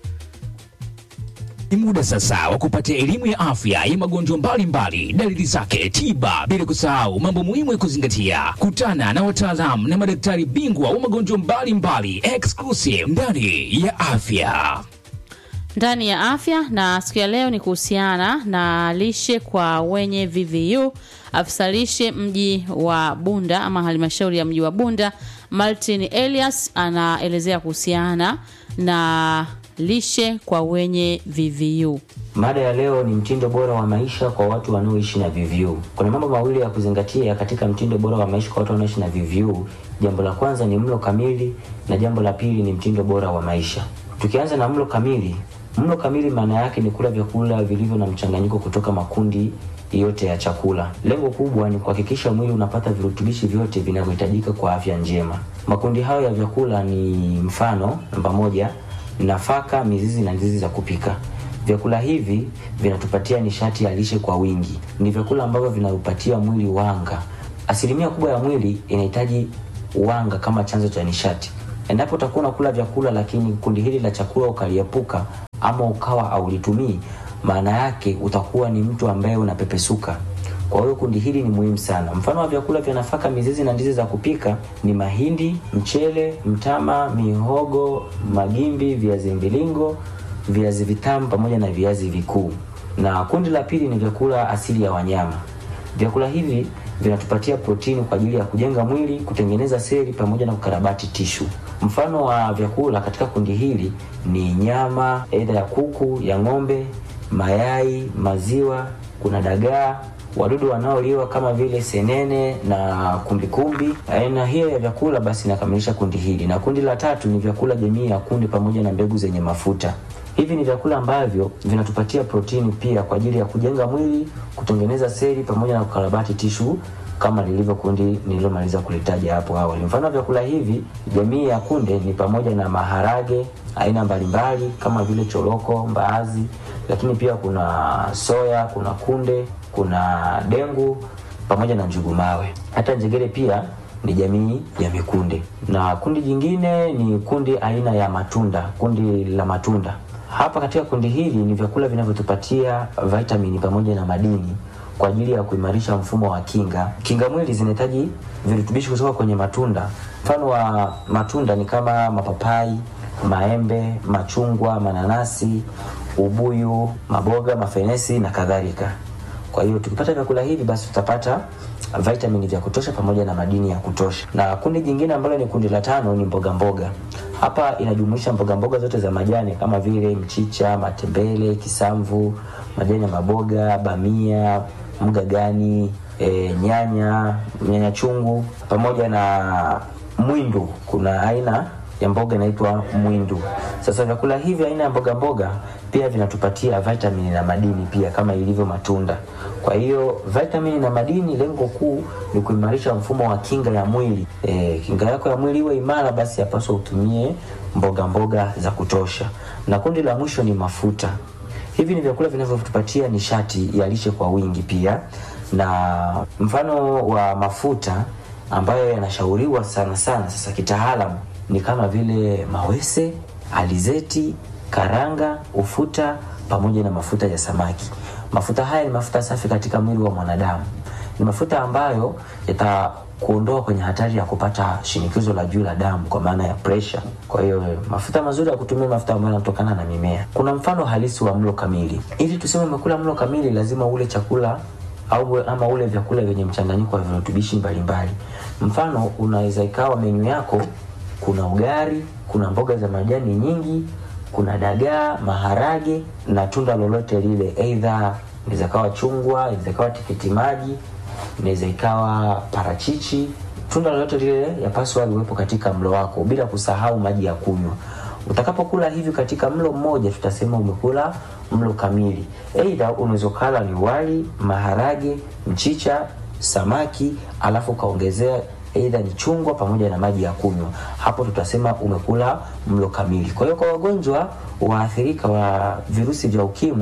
Speaker 4: Ni muda sasa wa kupata elimu ya afya ya magonjwa mbalimbali, dalili zake, tiba, bila kusahau mambo muhimu ya kuzingatia. Kutana na wataalamu na madaktari bingwa wa magonjwa mbalimbali, exclusive ndani ya afya.
Speaker 2: ndani ya afya na siku ya leo ni kuhusiana na lishe kwa wenye VVU. Afisa lishe mji wa Bunda ama halmashauri ya mji wa Bunda, Martin Elias anaelezea kuhusiana na lishe kwa wenye VVU.
Speaker 5: Mada ya leo ni mtindo bora wa maisha kwa watu wanaoishi na VVU. Kuna mambo mawili ya kuzingatia katika mtindo bora wa maisha kwa watu wanaoishi na VVU. Jambo la kwanza ni mlo kamili na jambo la pili ni mtindo bora wa maisha. Tukianza na mlo kamili, mlo kamili maana yake ni kula vyakula vilivyo na mchanganyiko kutoka makundi yote ya chakula. Lengo kubwa ni kuhakikisha mwili unapata virutubishi vyote vinavyohitajika kwa afya njema. Makundi hayo ya vyakula ni mfano, namba moja, nafaka, mizizi na ndizi za kupika. Vyakula hivi vinatupatia nishati ya lishe kwa wingi. Ni vyakula ambavyo vinaupatia mwili wanga asilimia kubwa ya mwili inahitaji wanga kama chanzo cha nishati. Endapo utakuwa unakula vyakula lakini kundi hili la chakula ukaliepuka ama ukawa haulitumii, maana yake utakuwa ni mtu ambaye unapepesuka. Kwa hiyo kundi hili ni muhimu sana. Mfano wa vyakula vya nafaka, mizizi na ndizi za kupika ni mahindi, mchele, mtama, mihogo, magimbi, viazi mviringo, viazi vitamu pamoja na viazi vikuu. Na kundi la pili ni vyakula asili ya wanyama. Vyakula hivi vinatupatia protini kwa ajili ya kujenga mwili, kutengeneza seli pamoja na kukarabati tishu. Mfano wa vyakula katika kundi hili ni nyama, aidha ya kuku, ya ng'ombe, mayai, maziwa, kuna dagaa, wadudu wanaoliwa kama vile senene na kumbikumbi. Aina hiyo ya vyakula basi inakamilisha kundi hili, na kundi la tatu ni vyakula jamii ya kunde pamoja na mbegu zenye mafuta. Hivi ni vyakula ambavyo vinatupatia protini pia kwa ajili ya kujenga mwili, kutengeneza seli pamoja na kukarabati tishu kama lilivyo kundi nililomaliza kulitaja hapo awali. Mfano wa vyakula hivi jamii ya kunde ni pamoja na maharage aina mbalimbali kama vile choroko, mbaazi, lakini pia kuna soya, kuna kunde, kuna dengu pamoja na njugu mawe. Hata njegere pia ni jamii ya mikunde, na kundi jingine ni kundi aina ya matunda, kundi la matunda. Hapa katika kundi hili ni vyakula vinavyotupatia vitamini pamoja na madini kwa ajili ya kuimarisha mfumo wa kinga. Kinga mwili zinahitaji virutubishi kutoka kwenye matunda. Mfano wa matunda ni kama mapapai, maembe, machungwa, mananasi, ubuyu, maboga, mafenesi na kadhalika. Kwa hiyo tukipata vyakula hivi basi tutapata vitamini vya kutosha pamoja na madini ya kutosha. Na kundi jingine ambalo ni kundi la tano ni mboga mboga. Hapa inajumuisha mboga mboga zote za majani kama vile mchicha, matembele, kisamvu, majani ya maboga, bamia, mgagani, e, nyanya, nyanya chungu pamoja na mwindu. Kuna aina ya mboga inaitwa mwindu. Sasa vyakula hivi aina ya mboga mboga pia vinatupatia vitamini na madini pia kama ilivyo matunda. Kwa hiyo vitamini na madini, lengo kuu ni kuimarisha mfumo wa kinga ya mwili. E, kinga yako ya mwili iwe imara, basi yapaswa utumie mboga mboga za kutosha. Na kundi la mwisho ni mafuta. Hivi ni vyakula vinavyotupatia nishati ya lishe kwa wingi pia, na mfano wa mafuta ambayo yanashauriwa sana sana sasa kitaalamu ni kama vile mawese, alizeti, karanga, ufuta pamoja na mafuta ya samaki. Mafuta haya ni mafuta safi katika mwili wa mwanadamu. Ni mafuta ambayo yatakuondoa kwenye hatari ya kupata shinikizo la juu la damu kwa maana ya pressure. Kwa hiyo mafuta mazuri ya kutumia mafuta ambayo yanatokana na mimea. Kuna mfano halisi wa mlo kamili. Ili tuseme umekula mlo kamili, lazima ule chakula au ama ule vyakula vyenye mchanganyiko wa virutubishi mbalimbali. Mfano, unaweza ikawa menyu yako kuna ugali, kuna mboga za majani nyingi, kuna dagaa, maharage na tunda lolote lile, aidha inaweza ikawa chungwa, inaweza ikawa tikiti maji, inaweza ikawa parachichi. Tunda lolote lile yapaswa liwepo katika mlo wako, bila kusahau maji ya kunywa. Utakapokula hivi katika mlo mmoja, tutasema umekula mlo kamili. Aidha unaweza kula ni wali, maharage, mchicha, samaki, alafu ukaongezea aidha ni chungwa pamoja na maji ya kunywa. Hapo tutasema umekula mlo kamili. Kwa hiyo kwa wagonjwa waathirika wa virusi vya ukimwi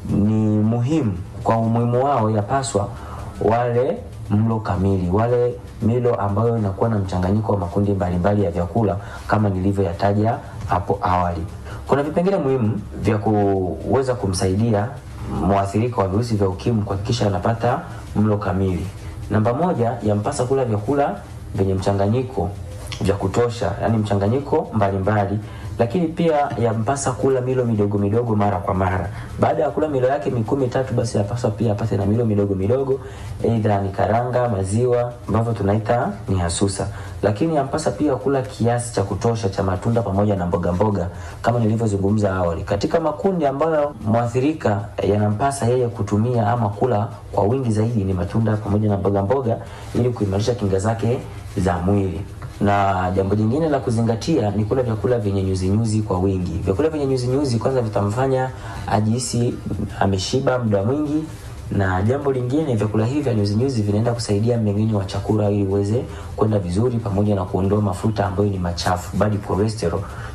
Speaker 5: ni muhimu, kwa umuhimu wao yapaswa wale mlo kamili, wale milo ambayo inakuwa na mchanganyiko wa makundi mbalimbali ya vyakula kama nilivyoyataja hapo awali. Kuna vipengele muhimu vya kuweza kumsaidia mwathirika wa virusi vya ukimwi kuhakikisha anapata mlo kamili. Namba moja, yampasa kula vyakula vyenye mchanganyiko vya kutosha, yani mchanganyiko mbalimbali, lakini pia yampasa kula milo midogo midogo mara kwa mara. Baada ya kula milo yake mikuu mitatu, basi yapaswa pia apate na milo midogo midogo, aidha ni karanga, maziwa ambavyo tunaita ni hasusa. Lakini yampasa pia kula kiasi cha kutosha cha matunda pamoja na mboga mboga kama nilivyozungumza awali. Katika makundi ambayo mwathirika yanampasa yeye kutumia ama kula kwa wingi zaidi ni matunda pamoja na mboga mboga ili kuimarisha kinga zake za mwili na jambo jingine la kuzingatia ni kula vyakula vyenye nyuzinyuzi kwa wingi. Vyakula vyenye nyuzinyuzi kwanza vitamfanya ajihisi ameshiba muda mwingi, na jambo lingine, vyakula hivi vya nyuzinyuzi vinaenda kusaidia mmeng'enyo wa chakula ili uweze kwenda vizuri, pamoja na kuondoa mafuta ambayo ni machafu, bad cholesterol,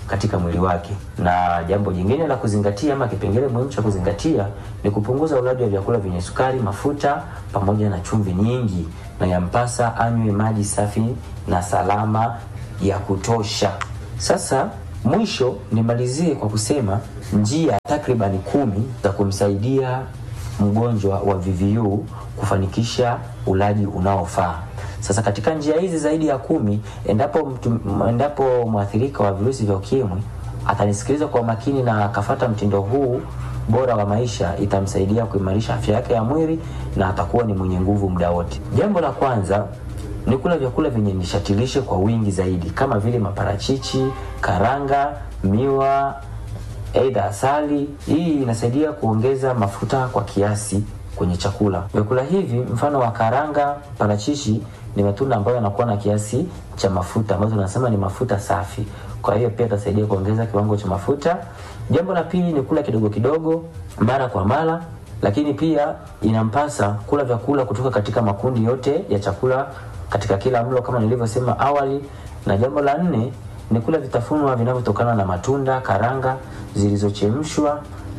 Speaker 5: katika mwili wake. Na jambo jingine la kuzingatia ama kipengele muhimu cha kuzingatia ni kupunguza ulaji wa vyakula vyenye sukari, mafuta pamoja na chumvi nyingi, na yampasa anywe maji safi na salama ya kutosha. Sasa mwisho nimalizie kwa kusema njia takribani kumi za kumsaidia mgonjwa wa VVU kufanikisha ulaji unaofaa. Sasa katika njia hizi zaidi ya kumi, endapo mtu, endapo mwathirika wa virusi vya ukimwi atanisikiliza kwa makini na akafata mtindo huu bora wa maisha, itamsaidia kuimarisha afya yake ya mwili na atakuwa ni mwenye nguvu muda wote. Jambo la kwanza ni kula vyakula vyenye nishati lishe kwa wingi zaidi kama vile maparachichi, karanga, miwa, aidha asali. Hii inasaidia kuongeza mafuta kwa kiasi kwenye chakula. Vyakula hivi mfano wa karanga, parachichi ni matunda ambayo yanakuwa na kiasi cha mafuta ambazo tunasema ni mafuta safi. Kwa hiyo pia itasaidia kuongeza kiwango cha mafuta. Jambo la pili ni kula kidogo kidogo mara kwa mara, lakini pia inampasa kula vyakula kutoka katika makundi yote ya chakula katika kila mlo kama nilivyosema awali. Na jambo la nne ni kula vitafunwa vinavyotokana na matunda, karanga zilizochemshwa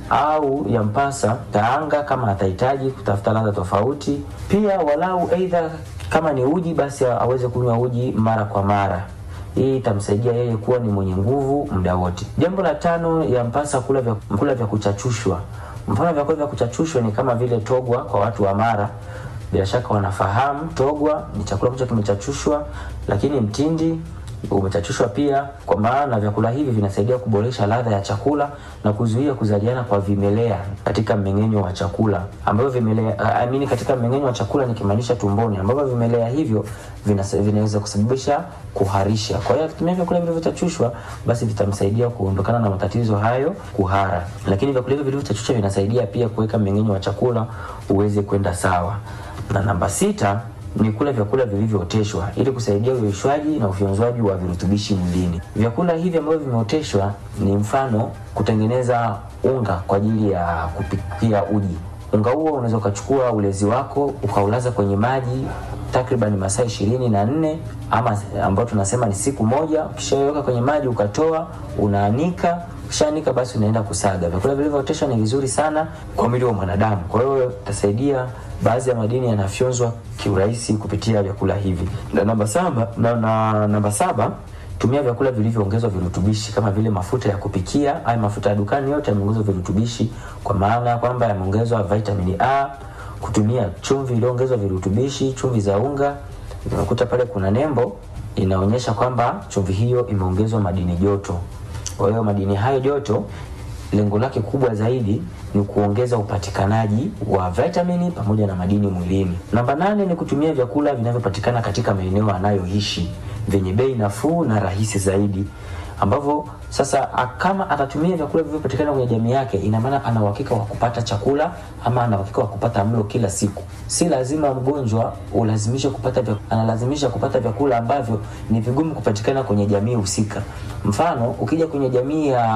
Speaker 5: au yampasa kaanga kama atahitaji kutafuta ladha tofauti. Pia walau aidha kama ni uji basi aweze kunywa uji mara kwa mara. Hii itamsaidia yeye kuwa ni mwenye nguvu muda wote. Jambo la tano, yampasa kula vya, kula vya kuchachushwa. Mfano vyakula vya kuchachushwa ni kama vile togwa kwa watu wa Mara, bila shaka wanafahamu togwa ni chakula ambacho kimechachushwa, lakini mtindi umechachushwa pia, kwa maana vyakula hivi vinasaidia kuboresha ladha ya chakula na kuzuia kuzaliana kwa vimelea katika mmeng'enyo wa chakula, ambavyo vimelea uh, I mean katika mmeng'enyo wa chakula nikimaanisha tumboni, ambavyo vimelea hivyo vinasa- vinaweza kusababisha kuharisha. Kwa hiyo akitumia vyakula vilivyochachushwa, basi vitamsaidia kuondokana na matatizo hayo, kuhara. Lakini vyakula hivyo vilivyochachushwa vinasaidia pia kuweka mmeng'enyo wa chakula uweze kwenda sawa. Na namba sita ni kula vyakula vilivyooteshwa ili kusaidia uyeyushwaji na ufyonzwaji wa virutubishi mwilini. Vyakula hivi ambavyo vimeoteshwa ni mfano kutengeneza unga kwa ajili ya kupikia uji. Unga huo unaweza ukachukua ulezi wako ukaulaza kwenye maji takriban masaa ishirini na nne ama ambao tunasema ni siku moja. Ukishaweka kwenye maji ukatoa, unaanika ukishaanika basi unaenda kusaga. Vyakula vilivyooteshwa ni vizuri sana kwa mwili wa mwanadamu, kwa hiyo itasaidia baadhi ya madini yanafyonzwa kiurahisi kupitia vyakula hivi. Na namba saba, na, na, namba saba tumia vyakula vilivyoongezwa virutubishi kama vile mafuta ya kupikia. Haya mafuta ya dukani yote yameongezwa virutubishi, kwa maana ya kwamba yameongezwa vitamini A. Kutumia chumvi iliyoongezwa virutubishi, chumvi za unga, unakuta pale kuna nembo inaonyesha kwamba chumvi hiyo imeongezwa madini joto. Kwa hiyo madini hayo joto lengo lake kubwa zaidi ni kuongeza upatikanaji wa vitamini pamoja na madini mwilini. Namba nane ni kutumia vyakula vinavyopatikana katika maeneo anayoishi vyenye bei nafuu na rahisi zaidi ambavyo sasa a- kama atatumia vyakula vinavyopatikana kwenye jamii yake, ina maana ana uhakika wa kupata chakula ama ana uhakika wa kupata mlo kila siku. Si lazima mgonjwa ulazimishe kupata vya, analazimisha kupata vyakula ambavyo ni vigumu kupatikana kwenye jamii husika. Mfano, ukija kwenye jamii ya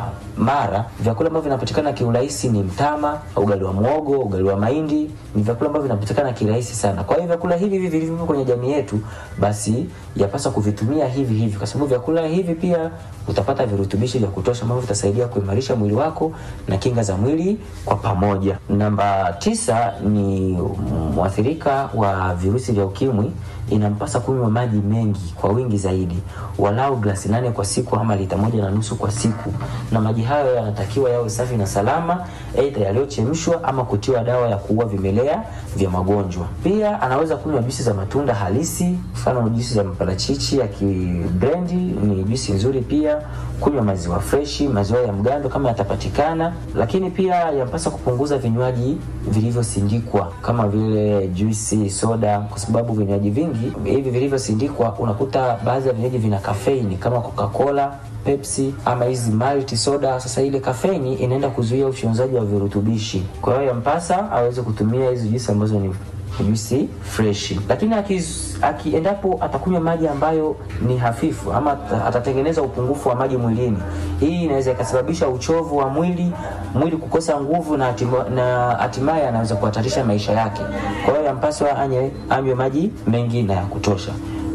Speaker 5: Mara, vyakula ambavyo vinapatikana kiurahisi ni mtama, ugali wa mwogo, ugali wa mahindi, ni vyakula ambavyo vinapatikana kirahisi sana. Kwa hiyo vyakula hivi hivi vilivyo kwenye jamii yetu, basi yapaswa kuvitumia hivi hivi, kwa sababu vyakula hivi pia utapata virutubishi vya kutosha ambavyo vitasaidia kuimarisha mwili wako na kinga za mwili kwa pamoja. Namba tisa ni mwathirika wa virusi vya ukimwi inampasa kunywa maji mengi kwa wingi zaidi, walau glasi nane kwa siku ama lita moja na nusu kwa siku, na maji hayo yanatakiwa yawe safi na salama, aidha yaliyochemshwa ama kutiwa dawa ya kuua vimelea vya magonjwa. Pia anaweza kunywa juisi za matunda halisi, mfano juisi za maparachichi ya kibrendi ni juisi nzuri. Pia kunywa maziwa freshi, maziwa ya mgando kama yatapatikana, lakini pia yampasa kupunguza vinywaji vilivyosindikwa kama vile juisi, soda, kwa sababu vinywaji vingi hivi vilivyosindikwa unakuta baadhi ya vinywaji vina kafeini kama Coca-Cola, Pepsi ama hizi malt soda. Sasa ile kafeini inaenda kuzuia ufyonzaji wa virutubishi, kwa hiyo yampasa aweze kutumia hizi juisi ambazo ni juisi freshi, lakini akiz- aki, endapo atakunywa maji ambayo ni hafifu ama ata- atatengeneza upungufu wa maji mwilini, hii inaweza ikasababisha uchovu wa mwili, mwili kukosa nguvu na hatima- na hatimaye anaweza kuhatarisha maisha yake. Kwa hiyo yampaswa anye anywe maji mengi na ya kutosha.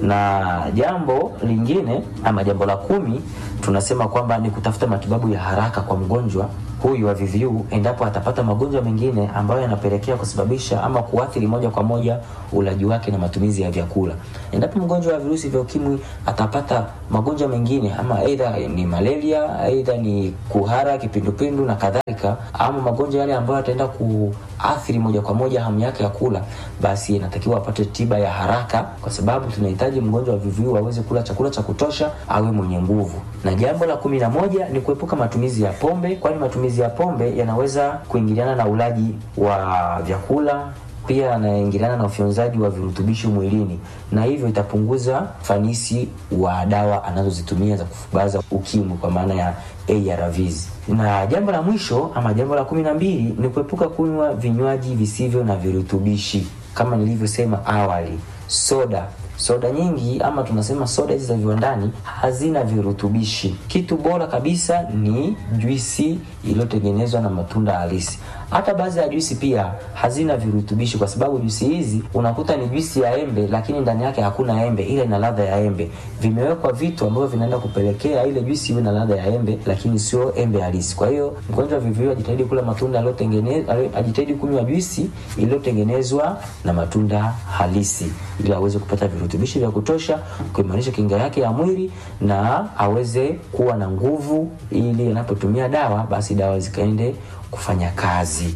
Speaker 5: na jambo lingine ama jambo la kumi tunasema kwamba ni kutafuta matibabu ya haraka kwa mgonjwa huyu wa VVU endapo atapata magonjwa mengine ambayo yanapelekea kusababisha ama kuathiri moja kwa moja ulaji wake na matumizi ya vyakula. Endapo mgonjwa wa virusi vya ukimwi atapata magonjwa mengine ama aidha ni malaria, aidha ni kuhara, kipindupindu na kadhalika, ama magonjwa yale ambayo yataenda kuathiri moja kwa moja hamu yake ya kula, basi inatakiwa apate tiba ya haraka, kwa sababu tunahitaji mgonjwa wa VVU aweze kula chakula cha kutosha, awe mwenye nguvu. Na jambo la kumi na moja ni kuepuka matumizi ya pombe, kwani matumizi ya pombe yanaweza kuingiliana na ulaji wa vyakula pia yanaingiliana na ufyonzaji wa virutubishi mwilini na hivyo itapunguza fanisi wa dawa anazozitumia za kufubaza ukimwi kwa maana ya ARVs. Na jambo la mwisho ama jambo la kumi na mbili ni kuepuka kunywa vinywaji visivyo na virutubishi kama nilivyosema awali, soda soda nyingi ama tunasema soda hizi za viwandani hazina virutubishi. Kitu bora kabisa ni juisi iliyotengenezwa na matunda halisi. Hata baadhi ya juisi pia hazina virutubishi, kwa sababu juisi hizi unakuta ni juisi ya embe, lakini ndani yake hakuna embe, ila ina ladha ya embe. Vimewekwa vitu ambavyo vinaenda kupelekea ile juisi iwe na ladha ya embe, lakini sio embe halisi. Kwa hiyo mgonjwa wa VVU ajitahidi kula matunda yaliyotengenezwa, ajitahidi kunywa juisi iliyotengenezwa na matunda halisi, ili aweze kupata virutubishi vya kutosha, kuimarisha kinga yake ya mwili na aweze kuwa na nguvu, ili anapotumia dawa basi dawa zikaende kufanya kazi.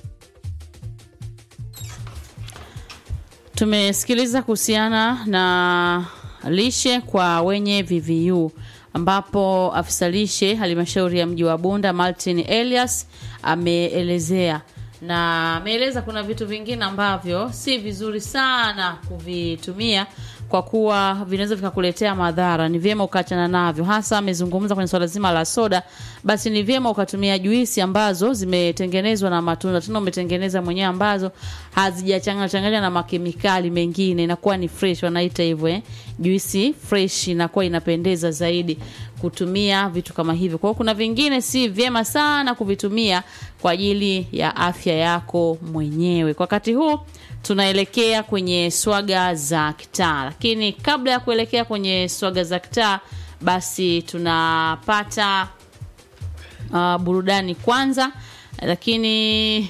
Speaker 2: Tumesikiliza kuhusiana na lishe kwa wenye VVU ambapo afisa lishe halmashauri ya mji wa Bunda Martin Elias ameelezea na ameeleza kuna vitu vingine ambavyo si vizuri sana kuvitumia kwa kuwa vinaweza vikakuletea madhara. Ni vyema ukaachana navyo. Hasa amezungumza kwenye swala zima la soda, basi ni vyema ukatumia juisi ambazo zimetengenezwa na matunda, tena umetengeneza mwenyewe, ambazo hazijachanganywa changanywa na makemikali mengine, inakuwa ni fresh, wanaita hivyo eh. Juisi fresh inakuwa inapendeza zaidi kutumia vitu kama hivyo. Kwa hiyo kuna vingine si vyema sana kuvitumia kwa ajili ya afya yako mwenyewe. Kwa wakati huu tunaelekea kwenye swaga za kitaa, lakini kabla ya kuelekea kwenye swaga za kitaa, basi tunapata uh, burudani kwanza, lakini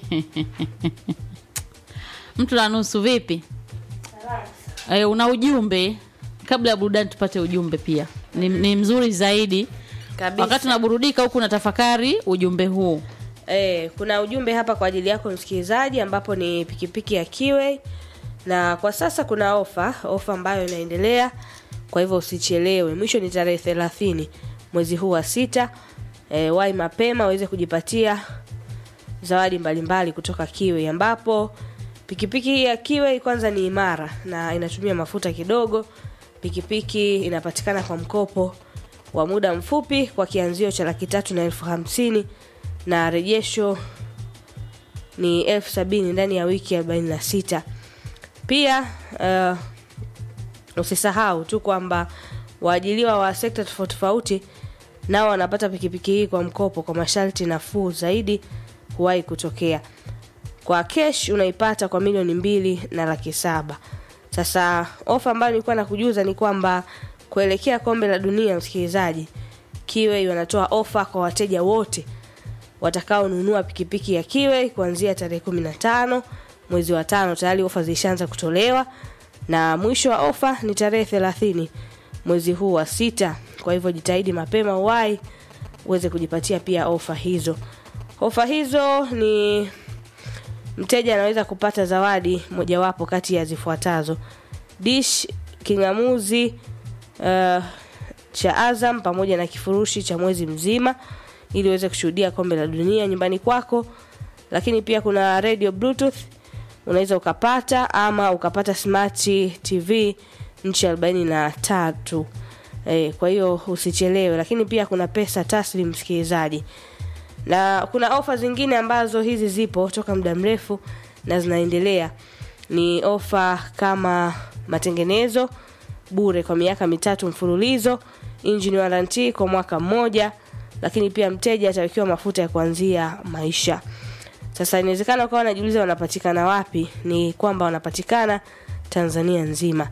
Speaker 2: mtu na nusu vipi? E, una ujumbe kabla ya burudani, tupate ujumbe pia ni, ni mzuri zaidi
Speaker 3: Kabisa.
Speaker 2: wakati unaburudika huku unatafakari ujumbe huu.
Speaker 3: Eh, kuna ujumbe hapa kwa ajili yako msikilizaji, ambapo ni pikipiki ya Kiway, na kwa sasa kuna ofa ofa ambayo inaendelea, kwa hivyo usichelewe. Mwisho ni tarehe thelathini mwezi huu wa sita. Eh, wai mapema uweze kujipatia zawadi mbalimbali kutoka Kiway, ambapo pikipiki hii ya Kiway kwanza ni imara na inatumia mafuta kidogo. Pikipiki inapatikana kwa mkopo wa muda mfupi kwa kianzio cha laki tatu na elfu hamsini na rejesho ni elfu sabini ndani ya wiki arobaini na sita. Pia uh, usisahau tu kwamba waajiliwa wa sekta tofauti tofauti nao wanapata pikipiki hii kwa mkopo kwa masharti nafuu zaidi huwahi kutokea. Kwa kesh unaipata kwa milioni mbili na laki saba. Sasa ofa ambayo nilikuwa nakujuza ni kwamba kuelekea kombe la dunia, msikilizaji, Kiwei wanatoa ofa kwa wateja wote watakaonunua pikipiki ya Kiwei kuanzia tarehe 15 mwezi wa tano. Tayari ofa zilishaanza kutolewa na mwisho wa ofa ni tarehe 30 mwezi huu wa sita. Kwa hivyo jitahidi mapema uwai uweze kujipatia pia ofa hizo. Ofa hizo ni mteja anaweza kupata zawadi mojawapo kati ya zifuatazo: dish kingamuzi uh, cha Azam pamoja na kifurushi cha mwezi mzima ili uweze kushuhudia kombe la dunia nyumbani kwako. Lakini pia kuna radio bluetooth unaweza ukapata, ama ukapata smart TV nchi arobaini na tatu. E, kwa hiyo usichelewe. Lakini pia kuna pesa taslim msikilizaji, na kuna ofa zingine ambazo hizi zipo toka muda mrefu na zinaendelea. Ni ofa kama matengenezo bure kwa miaka mitatu mfululizo, engine warranty kwa mwaka mmoja, lakini pia mteja atawekewa mafuta ya kuanzia maisha. Sasa inawezekana ukawa unajiuliza wanapatikana wapi? Ni kwamba wanapatikana Tanzania nzima,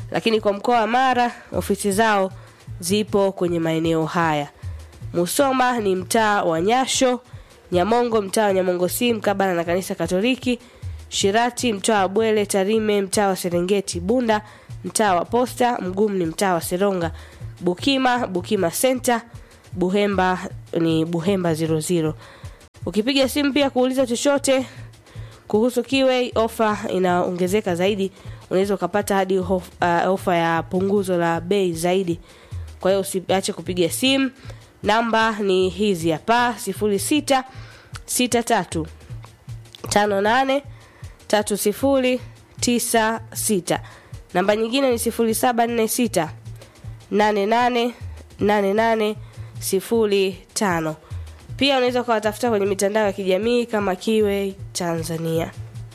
Speaker 3: lakini kwa mkoa wa Mara ofisi zao zipo kwenye maeneo haya. Musoma ni mtaa wa Nyasho, Nyamongo mtaa wa Nyamongo si mkabala na kanisa Katoliki, Shirati mtaa wa Bwele, Tarime mtaa wa Serengeti, Bunda mtaa wa Posta, Mgumu ni mtaa wa Seronga, Bukima Bukima Center, Buhemba ni Buhemba 00. Ukipiga simu pia kuuliza chochote kuhusu Kiway, ofa inaongezeka zaidi, unaweza ukapata hadi hof, uh, ofa ya punguzo la bei zaidi. Kwa hiyo usiache kupiga simu, namba ni hizi hapa 06 63 58 3096 namba nyingine ni 0746 88 88 05 pia unaweza ukawatafuta kwenye mitandao ya kijamii kama Kiway Tanzania.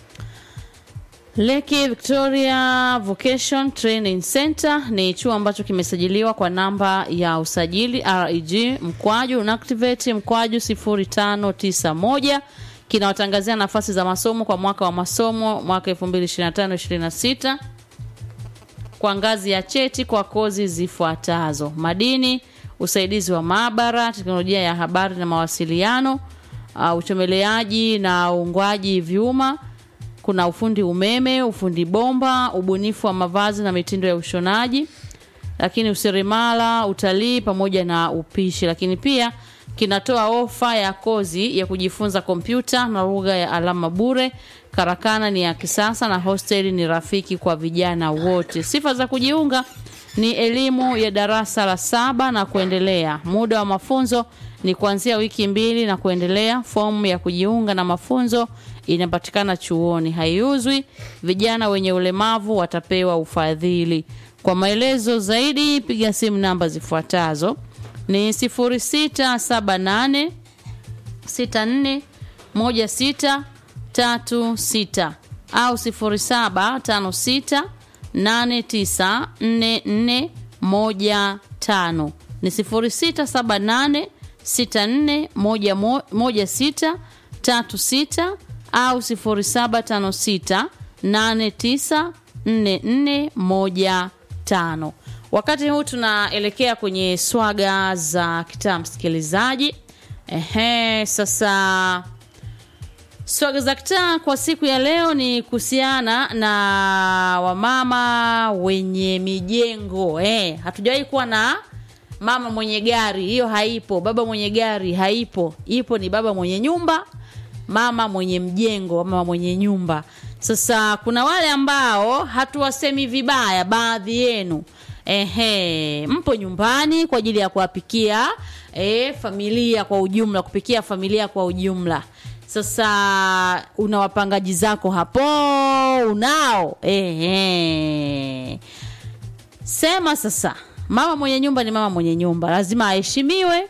Speaker 2: Leki Victoria Vocation Training Center ni chuo ambacho kimesajiliwa kwa namba ya usajili REG mkwaju unactivate mkwaju 0591 kinawatangazia nafasi za masomo kwa mwaka wa masomo mwaka 2025-26 kwa ngazi ya cheti kwa kozi zifuatazo: madini, usaidizi wa maabara, teknolojia ya habari na mawasiliano, uh, uchomeleaji na uungwaji vyuma, kuna ufundi umeme, ufundi bomba, ubunifu wa mavazi na mitindo ya ushonaji, lakini useremala, utalii pamoja na upishi. Lakini pia kinatoa ofa ya kozi ya kujifunza kompyuta na lugha ya alama bure. Karakana ni ya kisasa na hosteli ni rafiki kwa vijana wote. Sifa za kujiunga ni elimu ya darasa la saba na kuendelea. Muda wa mafunzo ni kuanzia wiki mbili na kuendelea. Fomu ya kujiunga na mafunzo inapatikana chuoni, haiuzwi. Vijana wenye ulemavu watapewa ufadhili. Kwa maelezo zaidi, piga simu namba zifuatazo ni 0678 64 16 36 au 0756 894415 ni 0678 64 16 au 0756 894415 wakati huu tunaelekea kwenye swaga za kitaa msikilizaji ehe sasa swaga za kitaa kwa siku ya leo ni kuhusiana na wamama wenye mijengo eh, hatujawahi kuwa na mama mwenye gari hiyo haipo baba mwenye gari haipo ipo ni baba mwenye nyumba mama mwenye mjengo mama mwenye nyumba sasa kuna wale ambao hatuwasemi vibaya baadhi yenu ehe mpo nyumbani kwa ajili ya kuwapikia e, familia kwa ujumla kupikia familia kwa ujumla sasa una wapangaji zako hapo unao ehe sema sasa mama mwenye nyumba ni mama mwenye nyumba lazima aheshimiwe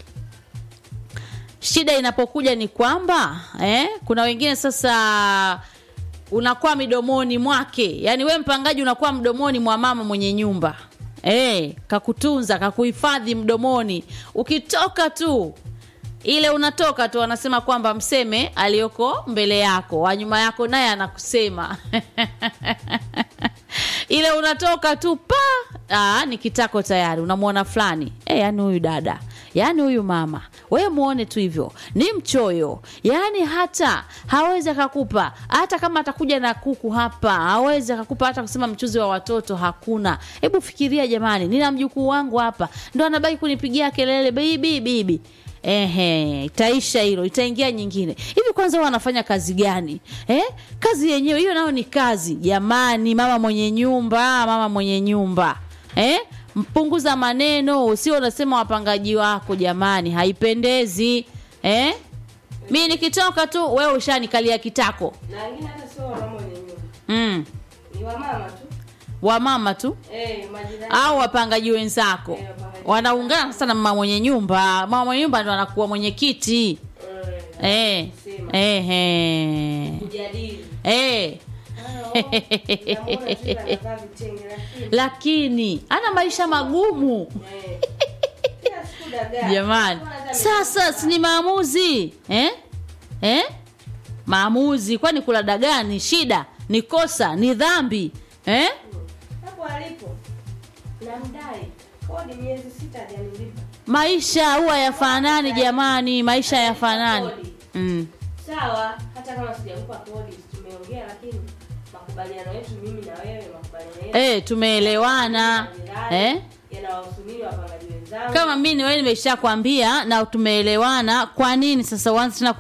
Speaker 2: shida inapokuja ni kwamba eh, kuna wengine sasa unakuwa midomoni mwake yaani we mpangaji unakuwa mdomoni mwa mama mwenye nyumba eh, kakutunza kakuhifadhi mdomoni ukitoka tu ile unatoka tu anasema kwamba mseme aliyoko mbele yako wa nyuma yako naye anakusema ile unatoka tu pa Aa, ni kitako tayari unamwona fulani e, yani huyu dada yaani huyu mama wewe muone tu hivyo ni mchoyo yaani hata hawezi akakupa hata kama atakuja na kuku hapa hawezi akakupa hata kusema mchuzi wa watoto hakuna hebu fikiria jamani nina mjukuu wangu hapa ndo anabaki kunipigia kelele bibi bibi Ehe, itaisha hilo, itaingia nyingine. Hivi kwanza huwa anafanya kazi gani? Eh? Kazi yenyewe hiyo nayo ni kazi. Jamani, mama mwenye nyumba, mama mwenye nyumba. Eh? Mpunguza maneno, usio unasema wapangaji wako jamani, haipendezi. Eh? Mimi nikitoka tu wewe ushanikalia kitako.
Speaker 3: Na wengine hata sio wamama wenye nyumba,
Speaker 2: Mm.
Speaker 3: ni wamama tu
Speaker 2: Wamama tu
Speaker 3: eh, majirani
Speaker 2: au wapangaji wenzako
Speaker 3: Eh, wapangaji.
Speaker 2: wanaungana sasa na mama mwenye nyumba. Mama mwenye nyumba ndo anakuwa mwenyekiti.
Speaker 3: eh,
Speaker 2: Eh.
Speaker 3: Sema.
Speaker 2: Eh. Eh.
Speaker 3: kujadili
Speaker 2: Eh.
Speaker 3: Namuona tu yule anavaa vitenge lakini
Speaker 2: lakini ana maisha magumu
Speaker 3: eh, kila siku dagaa.
Speaker 2: jamani
Speaker 3: Mbona hata
Speaker 2: sasa si ni maamuzi eh? Eh? maamuzi kwani kula dagaa ni shida ni kosa ni dhambi eh?
Speaker 3: hapo alipo namdai kodi miezi sita hajanilipa
Speaker 2: maisha huwa yafanani jamani maisha yafanani
Speaker 3: Kodi.
Speaker 2: mm.
Speaker 3: sawa hata kama sijakupa kodi tumeongea lakini makubaliano yetu mimi na wewe makubaliano yetu
Speaker 2: eh tumeelewana eh
Speaker 3: yanawahusu mimi wapangaji wenzangu
Speaker 2: kama mimi wewe nimeshakwambia na tumeelewana kwa nini sasa uanze tena